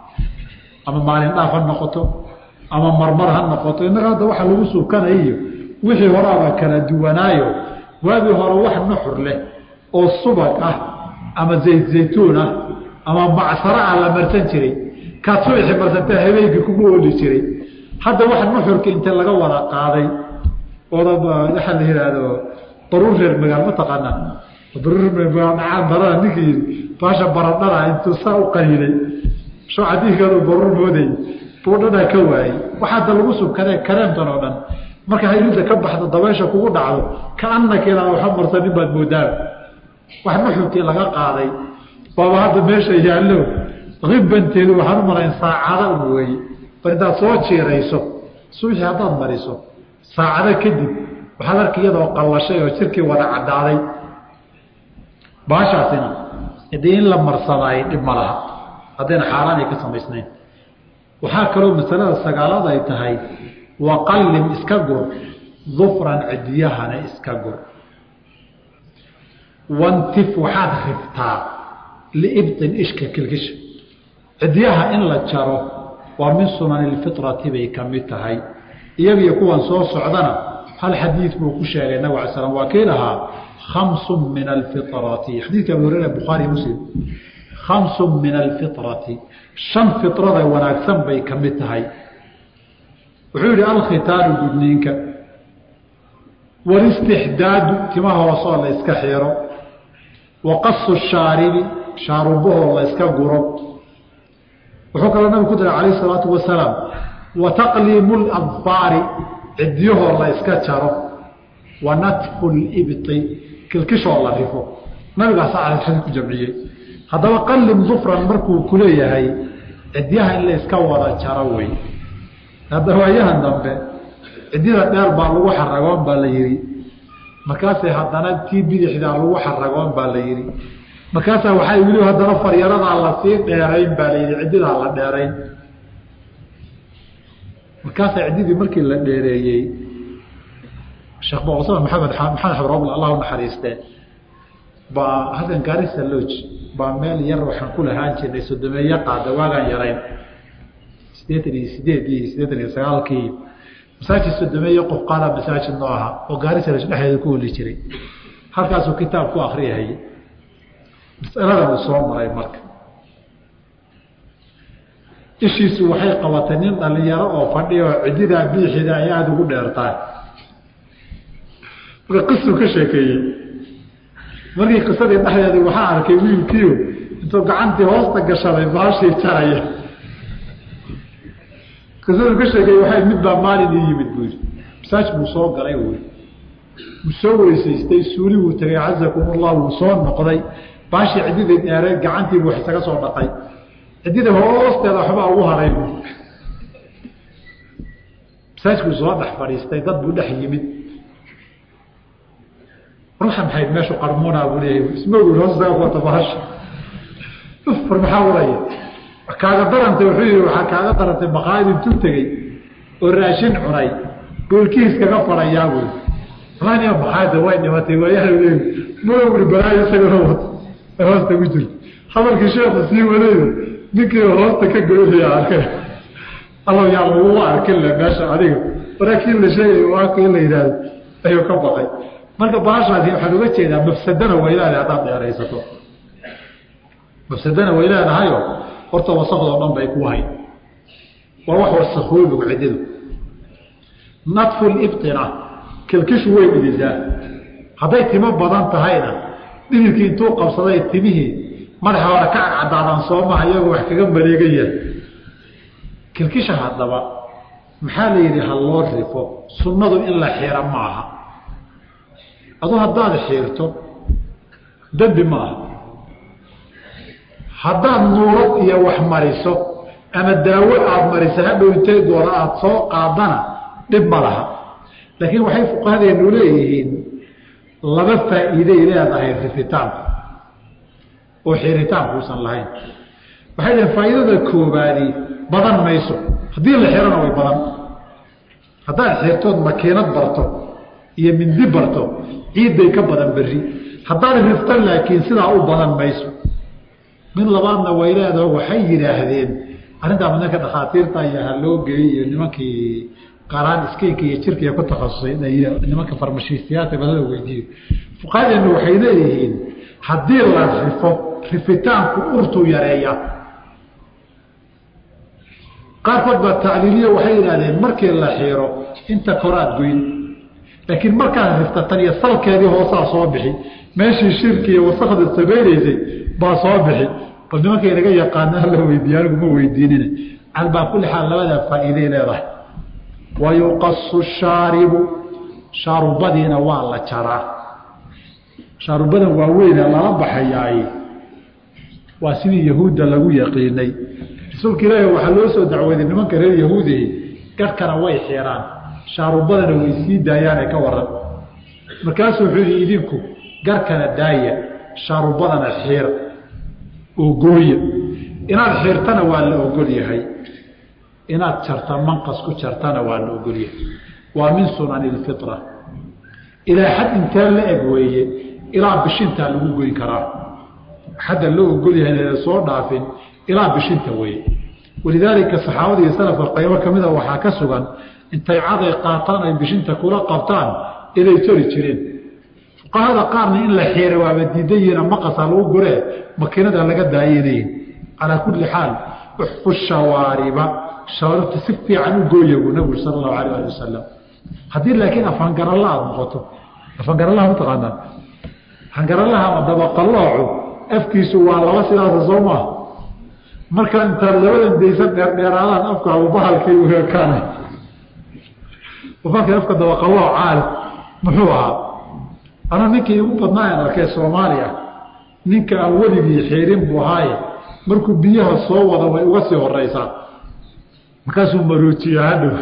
ama maalin dhaaf ha noqoto ama marmar ha noqoto innaga hadda waxa lagu sukanayiyo wixii horaaba kala duwanaayo waagii hore wax nuxur leh oo subag ah ama zayd zaytuun ah ama macsaro ah la marsan jiray kaad subaxii marsanta habeenkii kugu ooli jiray hadda wax nuxurka inta laga wada qaaday ooda waxaa la yidhaahdo baruur reer magaal ma taqaanaa baruur reer magaal dhacaan barada ninkii yidhi baasha baradhada intuu saa u qaniinay soo cadiinkeedu baruur mooday buu dhadhaa ka waayey waxaada lagu subkadee kareemtan oo dhan marka hayrinta ka baxdo dabeesha kugu dhacdo kaanaka ilaa waxa marsanin baad moodaa wax nuxurkii laga qaaday baaba hadda meesha yaallo ribanteedu waxaan u malayn saacada un weeye bar intaad soo jiirayso suuxii haddaad mariso saacado kadib waxaad arki iyadoo qallashay oo jirkii wada caddaaday baashaasina hadii in la marsadaayo dhib ma laha haddayna xaaraan ay ka samaysnayn waxaa kaloo masalada sagaalaad ay tahay waqallim iska gur dufran cidiyahana iska gur wantif waxaad riftaa liibطin ishka kilkisha cidiyaha in la jaro waa min sunani اlfiطrati bay ka mid tahay iyagiyo kuwan soo socdana hal xadiid buu ku sheegay nabig ala slam waa kii lahaa khamsu min alfiطrati xadiidka abu hurera bukhaari muslim khamsu min alfiطrati shan fiطrada wanaagsan bay ka mid tahay wuxuu yihi alkhitaaru gudniinka walistixdaadu tima hoosoo la iska xiro wa qasu shaaribi shaarubahoo la iska guro wuxuu kaloo nabig ku daray calayh isalaatu wasalaam wa taqliimu ladfaari cidyahoo la iska jaro wa natfu libti kilkishoo la rifo nabigaasa alxadi ku jamciyey haddaba qallim dufran markuu kuleeyahay cidyaha in la iska wada jaro wey hadda waayahan dambe cidyada dheer baa lagu xaragoon baa la yihi markaasay haddana tii bidixdaa lagu xaragoon baa la yihi markaasaa waxay weli haddana faryaradaa lasii dheerayn baa la yihi cidyadaa la dheerayn markaasaa cidyadii markii la dheereeyey sheekh boqosama maxamed maxamed xabrobl allah u naxariiste baa halkan gaarisa loj baa meel yar waxaan ku lahaan jirnay sodomeeye qaada waagaan yarayn sideetan iyo sideedii sideetan iyo sagaalkii masaajid sodomeeye qof qaada masaajid noo ahaa oo gaarisa loj dhexdeeda ku holi jiray halkaasuu kitaab ku akriyahayay masaladan uu soo maray marka ishiisu waxay qabatay nin dhalinyaro oo fadhiya oo cididaa biixida ay aada ugu dheertahay marka qisuu ka sheekeeyey markii qisadii dhexdeedii waxaa arkay wiilkiio intuu gacantii hoosta gashaday baashii jaraya qisaduu ka sheekeeyey waxay mid baa maalin ii yimid buu yidhi masaaj buu soo galay wy wuu soo weysaystay suuli buu tegay cazakum ullah wuu soo noqday baashii ciddidii dheereed gacantii buu isaga soo dhaqay ciddida hoosteeda waxbaa ugu haray bu masaajkuu soo dhex fadhiistay dad buu dhex yimid ruuxa maxayd meeshu qarmuunaa buu leeyahay ismoogi hoostaga kuwata bahasha ufar maxaa uraya kaaga darantay wuxuu yihi waxaa kaaga darantay maqaayad intuu tegey oo raashin cunay goolkiis kaga fadhayaa buui malaniya maqaayadda way dhimatay waayaha leey maogri balaayo isagana wata hoosta ku jirto hadalkii sheekhu sii wadayo ninkii hoosta ka goynaya arkay allow yaa lagugu arkin le meesha adiga maraakiin la sheegayo waaka in la yidhaahdo ayuu ka baqay marka baashaasi waxaan uga jeedaa mafsadana way leedahay haddaad dheeraysato mafsadana way leedahayo horta wasakdoo dhan bay ku hay waa wax wasakoobigu cididu nadfu libtina kilkishu way dhidisaa hadday timo badan tahayna dhididkii intuu qabsaday timihii madaxa hore ka cadcadaadaan soomaha iyagoo wax kaga maleegan yahay kilkisha haddaba maxaa la yidhi ha loo rifo sunnadu in la xiro ma aha aduu haddaad xiirto dembi ma aha haddaad nuurad iyo wax mariso ama daawo aada mariso hadhow intay doona aada soo qaadana dhib ma laha laakiin waxay fuqahadeenu leeyihiin laba faa'iiday leedahay rifitaanku oo xiritaankuusan lahayn waxay dhaheen faa'iidada koobaadi badan mayso haddii la xirona way badan haddaad xirtood makiinad barto iyo mindi barto ciidday ka badan berri haddaad rifto laakiin sidaa u badan mayso mid labaadna way leedaho waxay yidhaahdeen arrintaa midnanka dhakhaatiirta iyo ha loo geeyey iyo nimankii qaaraan iskeyka iyo jirkiiya ku takhasusay nimanka farmashiistayaasha badada weydiiyo fuqahadeenu waxay leeyihiin haddii la rifo rifitaanku urtuu yareeya qaarkood baa tacliiliya waxay yidhahdeen markii la xiiro inta koraad goyn laakiin markaad rifta tan iyo salkeedii hoosaa soo bixi meeshii shirki iyo wasakda samaynaysay baa soo bixi bal nimanka inaga yaqaana hala weydiiye anigu ma weydiinina calbaa kulli xaal labadaa faa'iiday leedahay wa yuqasu shaaribu shaarubadiina waa la jaraa shaarubadan waaweyne lala baxayaay waa sidii yahuudda lagu yaqiinay rasuulka ilaahi waxaa loo soo dacweyday nimanka reer yahuudihi garhkana way xiraan shaarubadana way sii daayaane ka waran markaasuu wuxuu yihi idinku garhkana daaya shaarubadana xiir oo gooya inaad xiirtana waa la ogol yahay inaad jarta manqas ku jartana waa la ogol yahay waa min sunani ilfitra ilaa xad intee la eg weeye ilaa bishintaa lagu goyn karaa xadda loo ogol yahay inayna soo dhaafin ilaa bishinta weeye walidaalika saxaabada iyo salafka qaybo ka mida waxaa ka sugan intay caday qaataan ay bishinta kula qabtaan inay jari jireen fuqahada qaarna in la xiira waaba diidan yihiina maqasa lagu guree makiinada laga daayanayin calaa kulli xaal uxfu shawaariba shawaaribta si fiican u gooya buu nabigu sala allahu alayh ali wasalam haddii laakiin afangaralla aada noqoto afangaralaha mataqaanaa afangaralaha ama dabaqalloocu afkiisu waa laba sidaasa soo maaha marka intaad labadan daysan dheerdheeraadaan afka abubahalkay uekaana bahalka afka dabaqallooc caali muxuu ahaa ana ninkii igu badnaayan arkay soomaaliya ninka aan weligii xiirin buu ahaaye markuu biyaha soo wada way uga sii horeysaa markaasuu maroojiya hadhow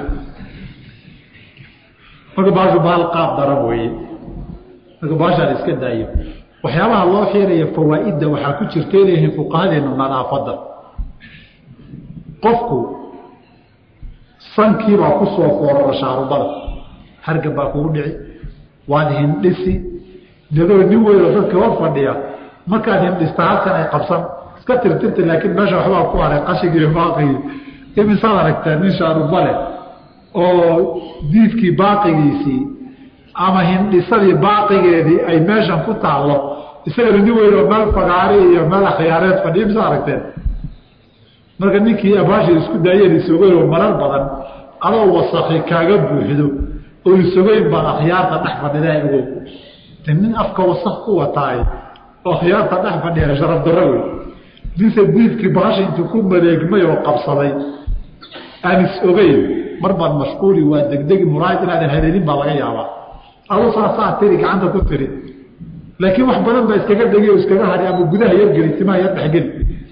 marka baashu bahal qaab daran weeye marka baashaan iska daayo waxyaabaha loo xiiraya fawaa'idda waxaa ku jirtay leeyihiin fuqahadeenu nadaafadda qofku sankiibaa ku soo foorara shaarubada hargab baa kugu dhici waad hindhisi dadoo nin weynoo dadka hor fadhiya markaad hindhista halkan ay qabsan iska tirtirta laakiin meesha waxbaa ku haray qashigii iyo baaqigii imisaad aragtaa nin shaaruba leh oo diifkii baaqigiisii ama hindhisadii baaqigeedii ay meeshan ku taallo isagana nin weynoo meel fagaari iyo meel akhyaareed fadhiya misa aragteen marka ninkii abaashii isku daayeen isogeynoo marar badan adoo wasakhi kaaga buuxdo oo isogeyn baad akhyaarta dhex fadhidaa ogow te nin afka wasak ku wataay oo akhyaarta dhex fadhiya sharaf darro wey ninse diifkii baasha intuu ku mareegmay oo qabsaday aan is ogeyn mar baad mashquuli waa degdegi muraayad inaadan haleelin baa laga yaabaa aduu saasaa tiri gacanta ku tiri laakiin wax badan baa iskaga dhegi oo iskaga hadhi ama gudaha yargeli timaha yar dhexgeli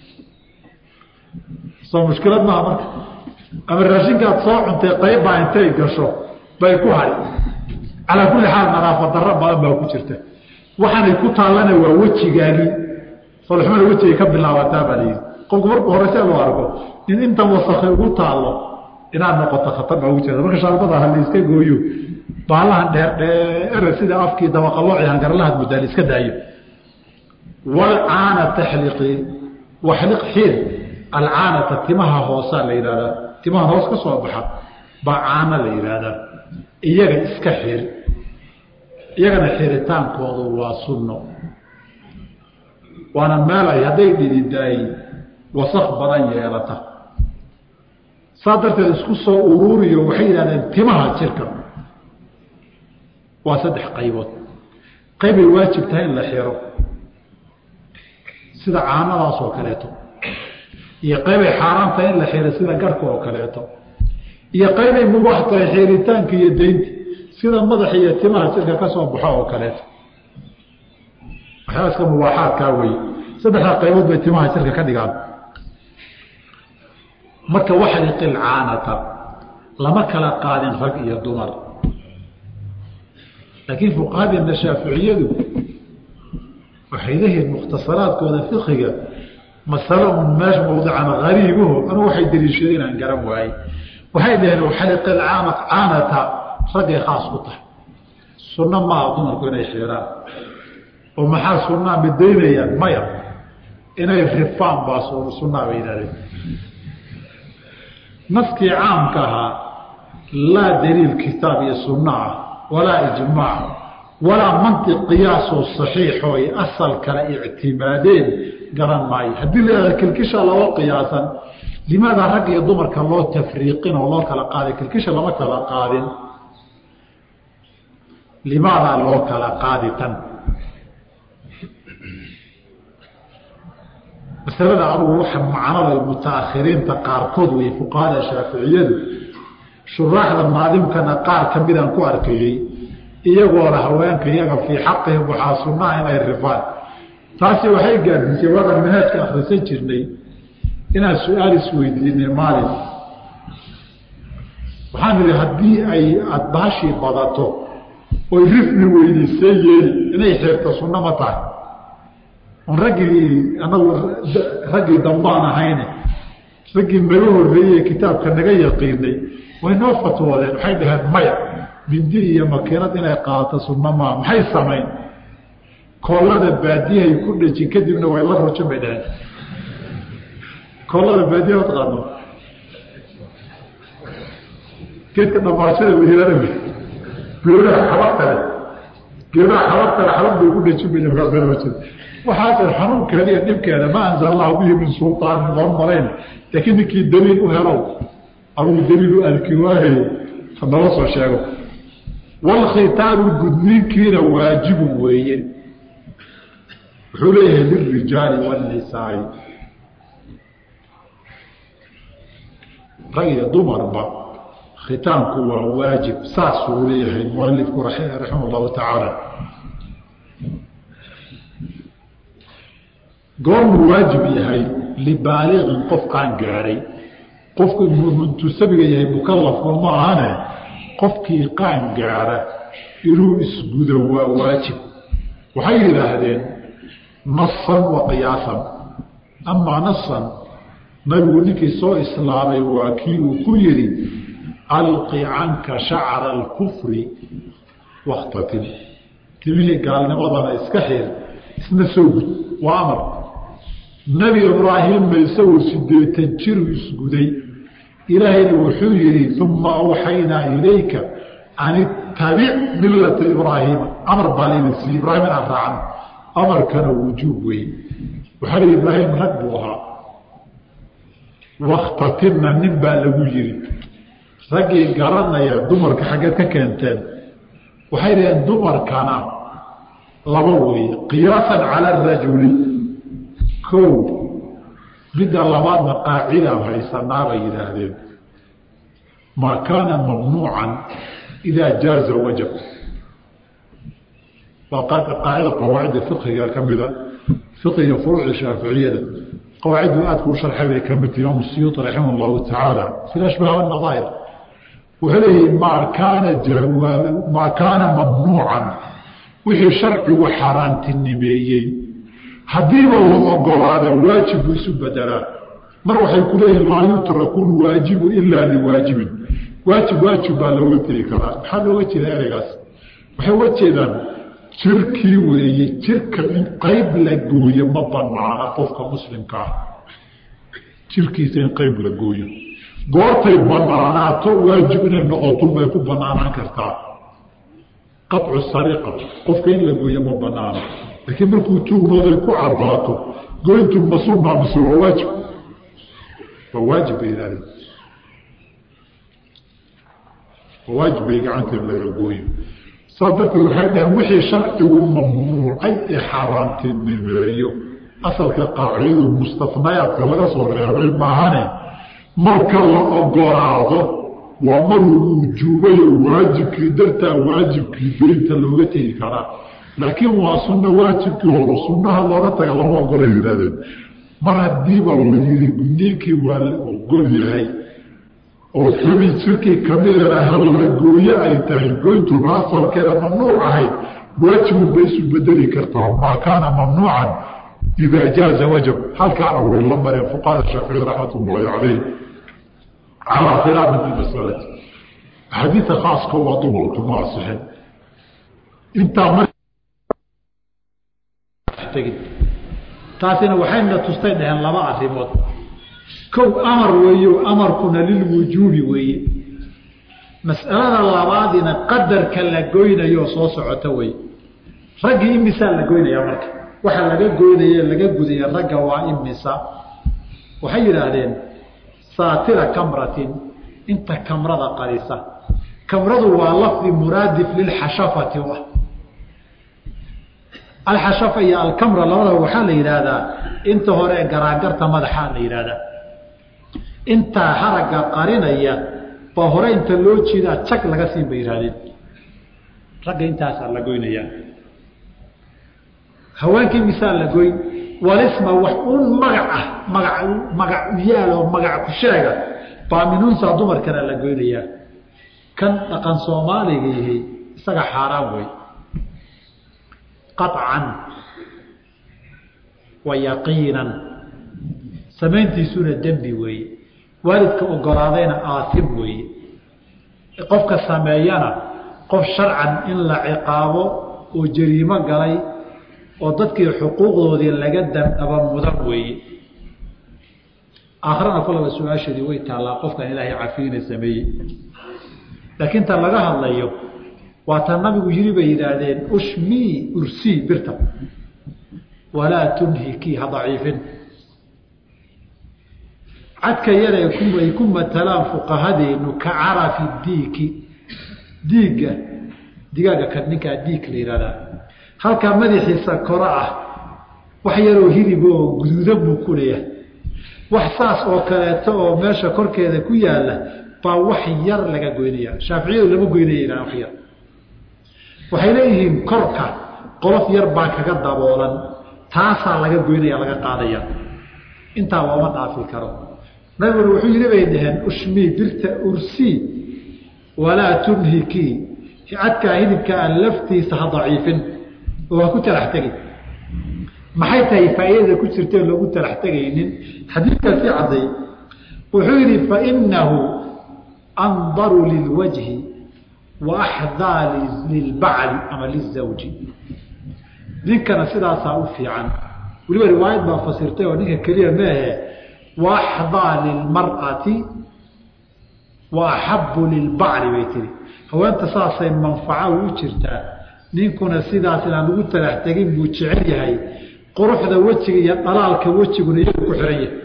soo mushkilad maaha marka ama raashinkaad soo cuntay qaybbaa intay gasho bay ku hadhi calaa kulli xaal nadaafad darro badan baa ku jirta waxaanay ku taallana waa wejigaagii solxumada wejigay ka bilaabataa baa layidhi qofku markuu horeyse loo arko in intan wasakhay ugu taallo inaad noqoto khatar baa ugu jirta marka shaarbada ha layska gooyo baalahan dheer dheere sida afkii dabaqalooci hangarlahaad muddaa la iska daayo walcaana taxliqi waxliq xiir alcaanata timaha hoosaa la yidhahdaa timaha hoos ka soo baxa baa caana la yidhaahdaa iyaga iska xir iyagana xiritaankoodu waa sunno waana meel ay hadday dhididaay wasak badan yeelata saa darteed isku soo uruuriyo waxay yidhahdeen timaha jirka waa saddex qaybood qaybay waajib tahay in la xiro sida caanadaas oo kaleeto iyo qaybay xaaraan tahay in la xiro sida garhka oo kaleeto iyo qaybay mubaax tahay xiritaanka iyo daynta sida madaxa iyo timaha jirka ka soo baxo oo kaleeto waxyaabaska mubaaxaadkaa weye saddexdaa qaybood bay timaha jirka ka dhigaan marka waxliqil caanata lama kala qaadin rag iyo dumar laakiin fuqahadeena shaaficiyadu waxay leeyihiin mukhtasaraadkooda fikiga masalo un meesha mawdican hariibuhu anu waxay daliishadeen inaan garan waayey waxay dhaheen waxliqil caanata raggay khaas ku tahay sunno maaha dumarku inay xiiraan oo maxaa sunnaa midaynayaan maya inay rifaan baa sunnaa bay yidhahdeen naskii caamka ahaa laa daliil kitaab iyo sunno ah walaa ijmaac walaa mantiq qiyaasoo saxiixoo ay asal kale ictimaadeen garan maayo haddii la yihahda kilkisha loo qiyaasan limaada rag iyo dumarka loo tafriiqin oo loo kala qaaday kilkisha lama kala qaadin limaadaa loo kala qaadi tan masalada adugu waxa macnada mutaakhiriinta qaarkood wey fuqahada shaaficiyadu shuraaxda maadimkana qaar ka midaan ku arkayey iyagoona haweenka iyaga fii xaqihim waxaa sunnaha inay rifaan taasi waxay gaadisay waadan manhaajka akhrisan jirnay inaan su-aal isweydiinay maalin waxaan idhi haddii ay aada baashii badato oy rifni weydiisee yeeli inay xeerto sunno ma tahay on raggii anagu raggii dambaan ahayne raggii naga horreeyey kitaabka naga yaqiinay way noo fatwoodeen waxay dhaheen maya mindi iyo makiinad inay qaadato sunno maa maxay samayn koollada baadiyahay ku dhejin kadibna way la rujin bay dhaheen koollada baadiyaha taqaano geedka dhamaashada wehilada geedaha xabadkale geedaha xabadkale xabad bay ku dhejin bay markaasrajin waxaase xanuunkeeda iyo dhibkeeda ma anzal allahu bihi min sulطaanin loo marayn laakiin ninkii daliil u helow adugu daliil u arki waahayo hanala soo sheego walkhitaabu gudniinkiina waajibu weeye wuxuu leeyahay lilrijaali wاnisaai rag iyo dumarba khitaanku waa waajib saasuu leeyahay mualifku raximah اllahu tacaala goormuu waajib yahay libaaliqin qof qaan gaadhay qofku intuu sabiga yahay mukalafku ma ahane qofkii qaan gaadha inuu isgudo waa waajib waxay yidhaahdeen nasan wa qiyaasan amaa nasan nabigu ninkii soo islaamay waa kii uu ku yidhi alqi canka shacra alkufri wakhtatin timihii gaalnimadana iska xir isna soo gud waa amar nebi ibraahimna isagoo sideetan jiru isguday ilaahayna wuxuu yihi uma awxaynaa ilayka an ittabic millata ibraahiima amar baa layna siiyey ibraahim inaan raacno amarkana wujuub wey waxaa lihi ibraahim rag buu ahaa wakhtatinna nin baa lagu yiri raggii garanaya dumarka xaggeed ka keenteen waxay dhaheen dumarkana laba weeye qiyaasan cala arajuli kow midda labaadna qaacidaan haysanaa bay yidhaahdeen maa kaana mamnuucan idaa jaaza wajab waa qaacida qawaacida fiqiga ka mida fiqiga furuucda shaaficiyada qawaaciddu aadku u sharxay bay ka midta imaam siyuuti raximah allahu tacaala fi ashbaah wanadaa'ir wuxuu leeyahi maa kaana maa kaana mamnuucan wixii sharcigu xaaraantinimeeyey haddiiba la ogolaada waajib buu isu bedelaa mar waxay ku leeyihin laa yutraku lwaajibu ilaa liwaajibin waajib waajib baa looga tegi karaa maxaa looga jeeda ereygaas waxay uga jeedaan jirkii weeye jirka in qayb la gooyo ma banaana qofka muslimka ah jirkiisa in qayb la gooyo goortay banaanaato waajib inay noqoto bay ku banaanaan kartaa qaطcu sariqa qofka in la gooyo ma banaano laakiin markuu tuugnooday ku cabaato goyntu ma sunna mise waa waajib waa waajib bay yidhahdeen waa waajib bay gacanta in laga gooyo saas darteed waxay dhaheen wixii sharcigu mamnuucay ee xaaraantinimeeyo asalka qaacidadu mustafnayaadka laga soo reebay maahane marka la ogolaado waa maruu wujuubayo waajibkii dartaa waajibkii goynta looga tegi karaa laakiin waa sunno waajibkii hore sunnaha looga taga lama ogolay yidhahdeen mar haddiiba la yidhi gudniinkii waa la ogol yahay oo xubi jirkii kamidana hala gooye ay tahay goyntuna asalkeeda mamnuuc ahayd waajibun bay isu bedeli kartaa maa kaana mamnuucan idaa jaaza wajab halkaana way la mareen fuqahada shaafici raxmat ullahi calayh calaa khilaafin fi masalati axaadiida khaaska waa dumarku ma asixin intaa mar taasina waxayna tustay dhaheen laba arrimood kow amar weeyo amarkuna lilwujuubi weeye mas'alada labaadina qadarka la goynayo soo socota wey raggii imisaa la goynaya marka waxa laga goynaya laga gudaya ragga waa imisa waxay yidhaahdeen saatira kamratin inta kamrada qarisa kamradu waa lafdi muraadif lilxashafati u ah alxashafa iyo alkamra labadaba waxaa la yidhaahdaa inta hore garaagarta madaxaa la yidhaahdaa intaa haragga qarinaya baa hore inta loo jeedaa jag laga siin bay yidhahdeen ragga intaasaa la goynayaa haweenkii misaa la goyn walisma wax un magac ah maga magac yaal oo magac ku sheega baa minuunsa dumarkana la goynayaa kan dhaqan soomaaliga yihi isaga xaaraan wey qaطcan wa yaqiinan samayntiisuna dembi weeye waalidka ogolaadayna aasim weeye qofka sameeyana qof sharcan in la ciqaabo oo jariimo galay oo dadkii xuquuqdoodii laga dandhaba mudan weeye aakhirana kolaba su-aasheedii way taallaa qofkan ilaahay cafiyina sameeyey laakiin ta laga hadlayo waa ta nabigu yiri bay yidhaahdeen ushmii ursii birta walaa tunhikii ha daciifin cadka yare ay ku matalaan fuqahadeenu ka carafi diiki diigga digaaga ka ninkaa diig la yihahdaa halkaa madaxiisa koro ah wax yaroo hilib oo guduudan buu ku leeyahay wax saas oo kaleeto oo meesha korkeeda ku yaala baa wax yar laga goynaya shaaficiyadu lama goynaya ilaa wax yar waxay leeyihiin korka qolof yar baa kaga daboolan taasaa laga goynaya laga qaadaya intaa looma dhaafi karo nabiguna wuxuu yidhi bay dhaheen ushmii birta ursii walaa tunhikii cadkaa hilibkaa laftiisa ha daciifin oo ha ku talax tegin maxay tahay faa'iidada ku jirta loogu talax tegaynin xadiidkaasi cadday wuxuu yidhi fainahu andaru lilwajhi wa axdaa lilbacli ama lizawji ninkana sidaasaa u fiican weliba riwaayad baa fasirtay oo ninka keliya maahe wa axdaa lilmar'ati wa axabu lilbacli bay tiri haweenta saasay manfaco u jirtaa ninkuna sidaas inaan ugu talax tegin buu jecel yahay quruxda wejiga iyo dhalaalka wejiguna iyagu ku xihan yahay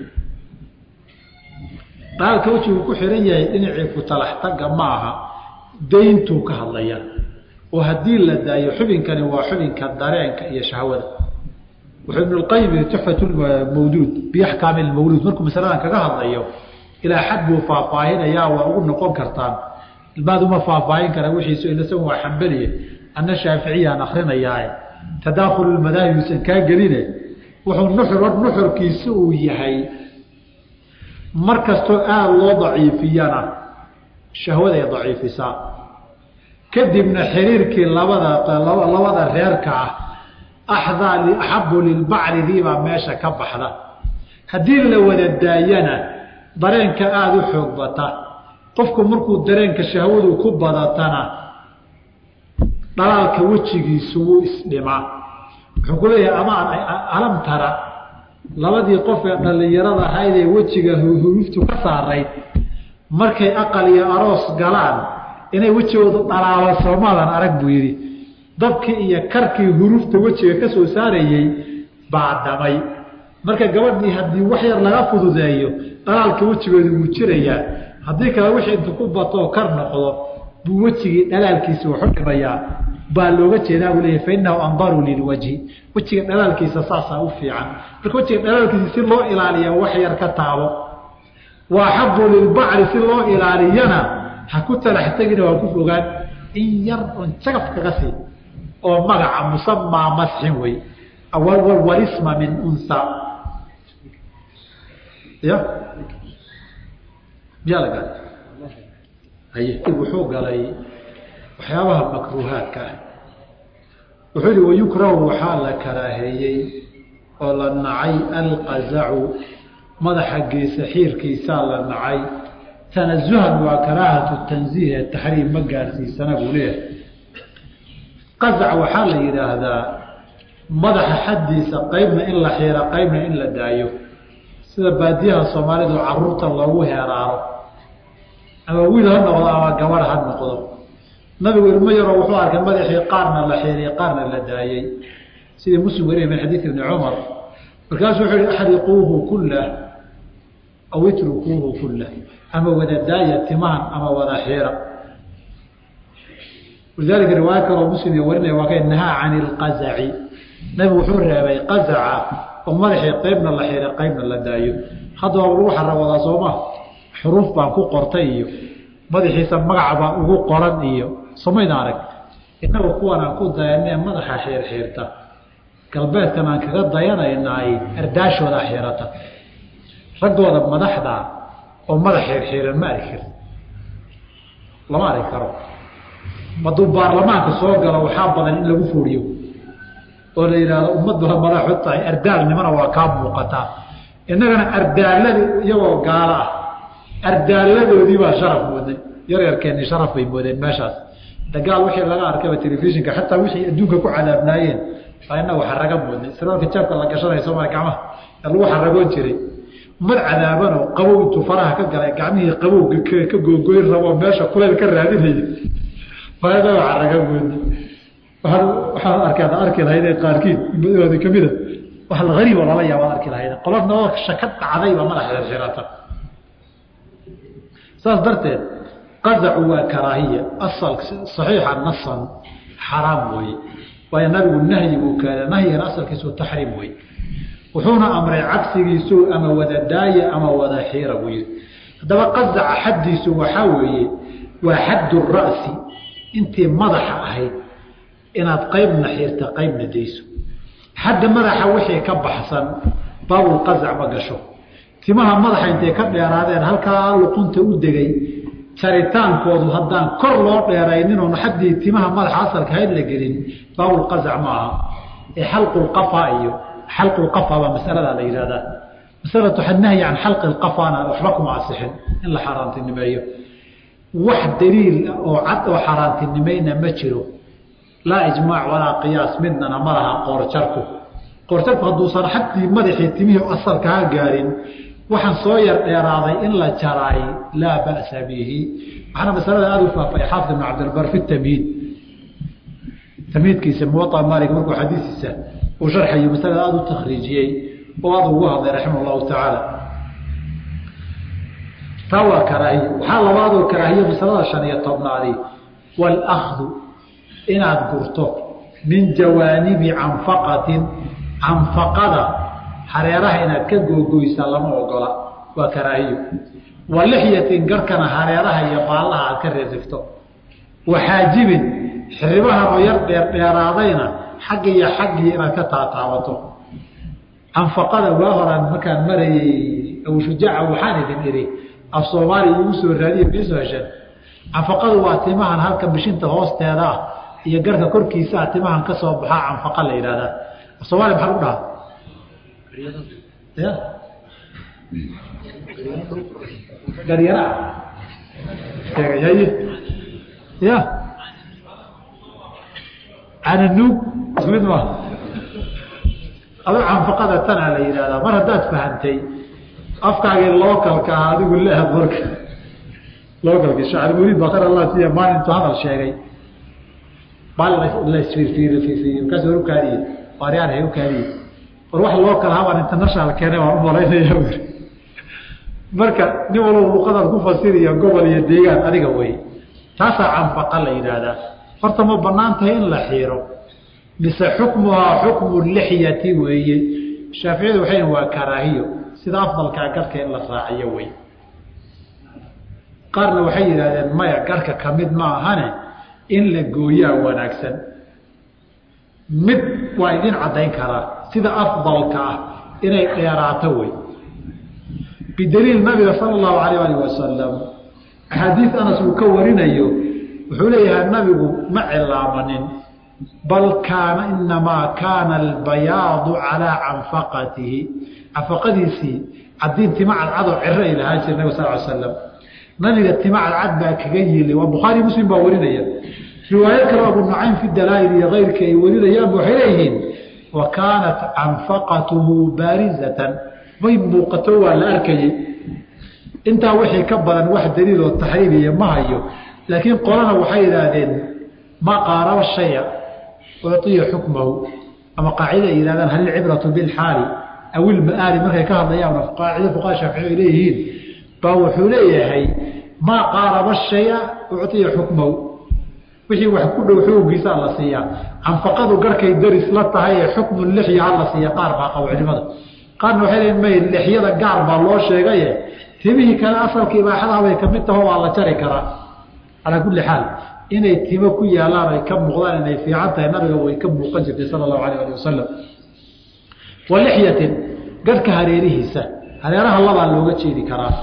dhalaalka wejigu ku xihan yahay dhinacii ku talax tagga ma aha dayntuu ka hadlaya oo haddii la daayo xubinkani waa xubinka dareenka iyo shahwada wuxuu ibn اlqayim tuxfat mawduud biaxkaami mawluud markuu masaladan kaga hadlayo ilaa xad buu faahfaahinayaa waa ugu noqon kartaan ilmaad uma faahfaahin kara wixiisu ilasagun waa xambeliye anna shaaficiyaan akrinayaae tadaakulu madaahib uusan kaa geline wuxuu nuxur nuxurkiisa uu yahay mar kastoo aada loo daciifiyana shahwaday daciifisaa kadibna xiriirkii labada labada reerka ah axdaa axabu lilbacridiibaa meesha ka baxda haddii la wada daayana dareenka aada u xoog bata qofku markuu dareenka shahwadu ku badatana dhalaalka wejigiisu wuu isdhimaa wuxuu ku leeyahay amaan alam tara labadii qof ee dhallinyarada ahayd ee wejiga huruftu ka saarayd markay aqal iyo aroos galaan inay wejigoodu dhalaalo soomaadan arag buu yidhi dabkii iyo karkii hurufta wejiga ka soo saarayey baa dhamay marka gabadhii haddii wax yar laga fududeeyo dhalaalka wejigooda wuu jirayaa haddii kale wixii intu ku batoo kar noqdo buu wejigii dhalaalkiisa waxu dhimayaa baa looga jeedaa buu leeyahy fainahu andaru lilwajhi wejiga dhalaalkiisa saasaa u fiican marka wejiga dhalaalkiisa si loo ilaaliya wax yar ka taabo wa axabu lilbacri si loo ilaaliyana ha ku talax tegina waa ku fogaan in yar on jagaf kaga sii oo magaca musamaa masxin wey walisma min unha ya miyaa la galay haye wuxuu galay waxyaabaha makruuhaadka ah wuxuu yihi wayukrahu waxaa la karaaheeyey oo la nacay alqazacu madaxa geesa xiirkiisaa la nacay tanasuhan waa karaahatu tanziih ee taxriim ma gaarsiisana buu leeyahay qazac waxaa la yidhaahdaa madaxa xaddiisa qaybna in la xiiro qaybna in la daayo sida baadiyaha soomaalidu caruurta loogu heeraaro ama wiil ha noqdo ama gabarh ha noqdo nabigu ilmo yaroo wuxuu arkay madaxii qaarna la xeeriyey qaarna la daayey sidii muslim weriya min xadiid ibni cumar markaasuu wuxuu yihi axriquuhu kullah aw itrukuuhu kullah ama wada daaya timahan ama wada xiira walidaalika riwaaya kaloo muslim iyo warinaya waa kay nahaa can ilqazaci nabigu wuxuu reebay qazaca oo madaxii qeybna la xiiray qeybna la daayo haddaba lagu xarawadaa sooma xuruuf baan ku qortay iyo madaxiisa magaca baan ugu qoran iyo somayna arag innagu kuwan aan ku dayanee madaxa xiirxiirta galbeedkan aan kaga dayanaynaay ardaashooda xiirata raggooda madaxda oo madax xiirxiiran ma arki kari lama arki karo hadduu baarlamaanka soo galo waxaa badan in lagu fuuriyo oo la yidhaahdo ummaddu ha madaxu tahay ardaalnimana waa kaa muuqataa innagana ardaalada iyagoo gaalo ah ardaaladoodii baa sharaf mooday yaryarkeennii sharaf bay moodeen meeshaas dagaal wixii laga arkaba telefishinka xataa wixii adduunka ku cadaabnaayeen baa inagu xaraga moodnay siraalka jaabka la gashanaya soomali gacmaha ee lagu xaragoon jiray ummad cadaabanoo qabow intuu faraha ka galay gacmihii qabowga ka googoyn rabo meesha kuleyl ka raadinaya baa inagu xaraga moodnay waxaad arkaad arki lahaydee qaarkiid umadooda kamida wax hariib oo lala yaaba ad arki lahayd qola nolosha ka dhacdayba madaxeed xirata saas darteed qazacu waa karaahiya asal saxiixa nasan xaraam weeye waayo nabigu nahyi buu keena nahyigan asalkiisu taxriim wey wuxuuna amray cagsigiisu ama wada daaya ama wada xiira buu yihi haddaba qazaca xaddiisu waxaa weeye waa xaddu ra'si intii madaxa ahayd inaad qaybna xiirta qaybna dayso xadda madaxa wixii ka baxsan baabulqazac ma gasho timaha madaxa intay ka dheeraadeen halkaa luqunta u degay jaritaankoodu haddaan kor loo dheeraynin oon xaddii timaha madaxa asalka hayd la gelin baabulqazac ma aha ee xalqulqafa iyo xalqulqafa baa masaladaa la yihahdaa masalatu nahyi can xalqi lqafana waxba kuma asixin in la xaaraantinimeeyo wax daliil oo cad oo xaaraantinimayna ma jiro laa ijmaac walaa qiyaas midnana ma laha qoorjarku qoorjarku hadduusan xaddii madaxii timihii asalkaa gaarin waxaan soo yar dheeraaday in la jaraay laa ba'sa bihi waxaana masalada aada u faafay xaafid ibn cabdilbar fi tamhiid tamhiidkiisa muwaطa maalik markuu xadiisiisa uu sharxayo masalada aada u takhriijiyey oo aada ugu hadlay raximah allahu tacaala taa waa karaahiye waxaa labaadoo karaahiye masalada shan iyo tobnaadi wاlأkhdu inaad gurto min jawaanibi canfaqatin canfaqada hareeraha inaad ka googoysa lama ogola waa karaahiyo wa lixyatin garkana hareeraha iyo baallaha aad ka reerrifto wa xaajibin xiribahan oo yar dheerdheeraadayna xagga iyo xaggii inaad ka taataabato canfaqada waa horaan markaan marayey awshujaaca waxaan idin idhi af soomaaliya igu soo raadiye miisoo hesheen canfaqadu waa timahan halka bishinta hoosteeda ah iyo garka korkiisaa timahan ka soo baxaa canfaqa la yidhahdaa af soomaaliya maxaa lagu dhahaa ya garyaraa sheegayaye ya cananuug ismid ma adoo canfaqada tanaa la yidhahdaa mar haddaad fahantay afkaagii lookalka ah adigu leehad marka lookalki shacr muriid bakar allah siya maalin intuu hadal sheegay bal lasfiirfiirfiiriy markaas war ukaadiye waaryaan hay ukaadiye war wax loo kala habaan international keene waan u malaynaya ui marka nin walba luqadaad ku fasiriya gobol iyo deegaan adiga wey taasaa canfaqa la yidhaahdaa horta ma banaan tahay in la xiiro mise xukmuhaa xukmu lixyati weeye shaaficiyadu waxay waa karaahiyo sida afdalkaa garhka in la raaciyo wey qaarna waxay yidhahdeen maya garhka ka mid ma ahane in la gooyaa wanaagsan mid waa idin caddayn karaa sida afdalka ah inay dheeraato wey bidaliil nabiga sala allahu alayh alih wasalam axaadiis anas uu ka warinayo wuxuu leeyahay nabigu ma cilaamanin bal kaana inamaa kaana albayaadu calaa canfaqatihi canfaqadiisii cadiin tima cadcadoo ciro ay lahaan jire nabig sal l slam nabiga tima cadcad baa kaga yili waa bukhaari muslim baa warinaya riwaayad kale abu nucaym fi dalaa'il iyo keyrka ay warinayaanba waxay leeyihiin wa kaanat canfaqatuhu baarizatan way muuqato waa la arkayey intaa wixii ka badan wax daliiloo taxriimiya ma hayo laakiin qolana waxay yidhaahdeen ma qaaraba shaya uciya xukmahu ama qaacida ay yihahdaan hal ilcibratu bilxaali aw ilma'aali markay ka hadlayaan qaacida fuqaha shaafici ay leeyihiin baa wuxuu leeyahay maa qaaraba shaya uciya xukmahu wixii wax ku dhow xukunkiisaa la siiyaa canfaqadu garhkay daris la tahay ee xukmu lixya ha la siiya qaar baa qabo culimada qaarna waxay leeyiin may lixyada gaar baa loo sheegaye timihii kale asalka ibaaxadaha bay kamid taho waa la jari karaa calaa kulli xaal inay timo ku yaalaan ay ka muuqdaan inay fiican tahay nabiga way ka muuqan jirtay sala allahu alayh ali wasalam wa lixyatin garhka hareerihiisa hareeraha labaa looga jeedi karaa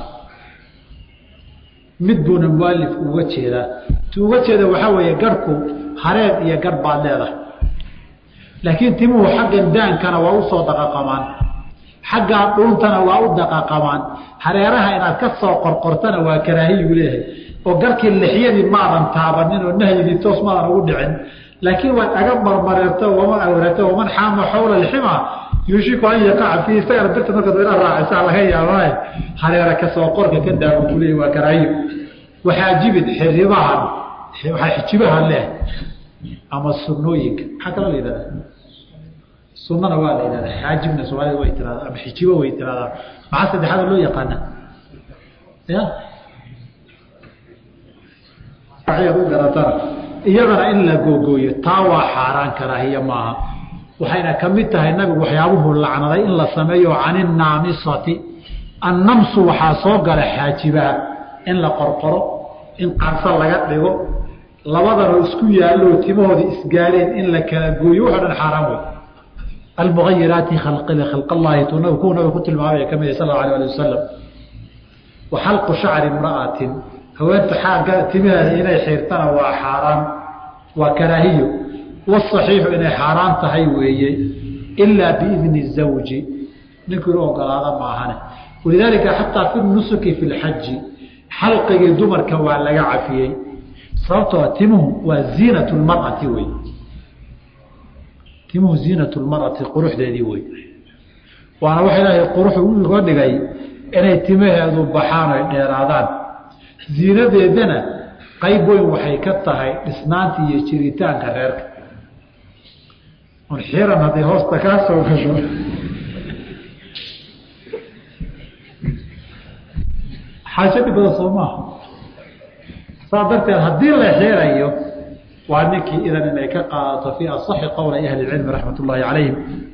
mid buuna mualifku uga jeedaa tu uga jeeda waxaa weeye garhku hareer iyo garh baad leedahay laakiin timuhu xaggan daankana waa usoo daqaqamaan xaggaa dhuuntana waa u daqaqamaan hareeraha inaad ka soo qorqortana waa karaahiyuu leeyahay oo garkii lixyadii maadan taabanin oo nahyigii toos maadan ugu dhicin laakiin waad aga marmareerto wama awrato waman xaama xawla lxima yuushiku an yaqaca fiihi isagana birta markaad ina raacisaa laga yaabaa hareera kasoo qorka ka daawo kuleey waa karaahiyo waxaajibid xiribahan xijibaha leh ama sunooyinka maxaa kaloo la yidhahda sunana waa la yidhahda xaajibna soomaalida way tiraada ama xijibo way tiradaa maxaa saddexaada loo yaqaana ya u garatana iyadana in la googooyo taa waa xaaraan karaahiye maaha waxayna ka mid tahay nabigu waxyaabuhu lacnaday in la sameeyo can innaamisati annamsu waxaa soo gala xaajibaha in la qorqoro in qarso laga dhigo labadanoo isku yaalloo timahooda isgaareen in la kala gooyo waxo dhan xaaraan wey almuayiraati khalqallaahi tu kuwa nabiga ku tilmaamaya ka mid sal alay ali wasalam wa xalqu shacri imra'atin haweenta xaagga timaheeda inay xiirtana waa xaaraan waa karaahiyo wasaxiixu inay xaaraan tahay weeye ilaa biidni zawji ninkuu inu ogolaada maahane walidaalika xataa fi nusuki fi lxaji xalqigii dumarka waa laga cafiyey sababtoo timuhu waa ziinat lmar'ati wey timuhu ziinat lmar'ati quruxdeedii wey waana waxa ilaahay quruxu uga dhigay inay timaheedu baxaan oy dheeraadaan ziinadeedana qayb weyn waxay ka tahay dhisnaanta iyo jiritaanka reerka un xiran hadday hoosta kaa soo gasho xaajo dhib badan soo maaha saa darteed haddii la xirayo waa ninkii idan inay ka qaadato fii asaxi qowla ahli cilmi raxmat ullaahi calayhim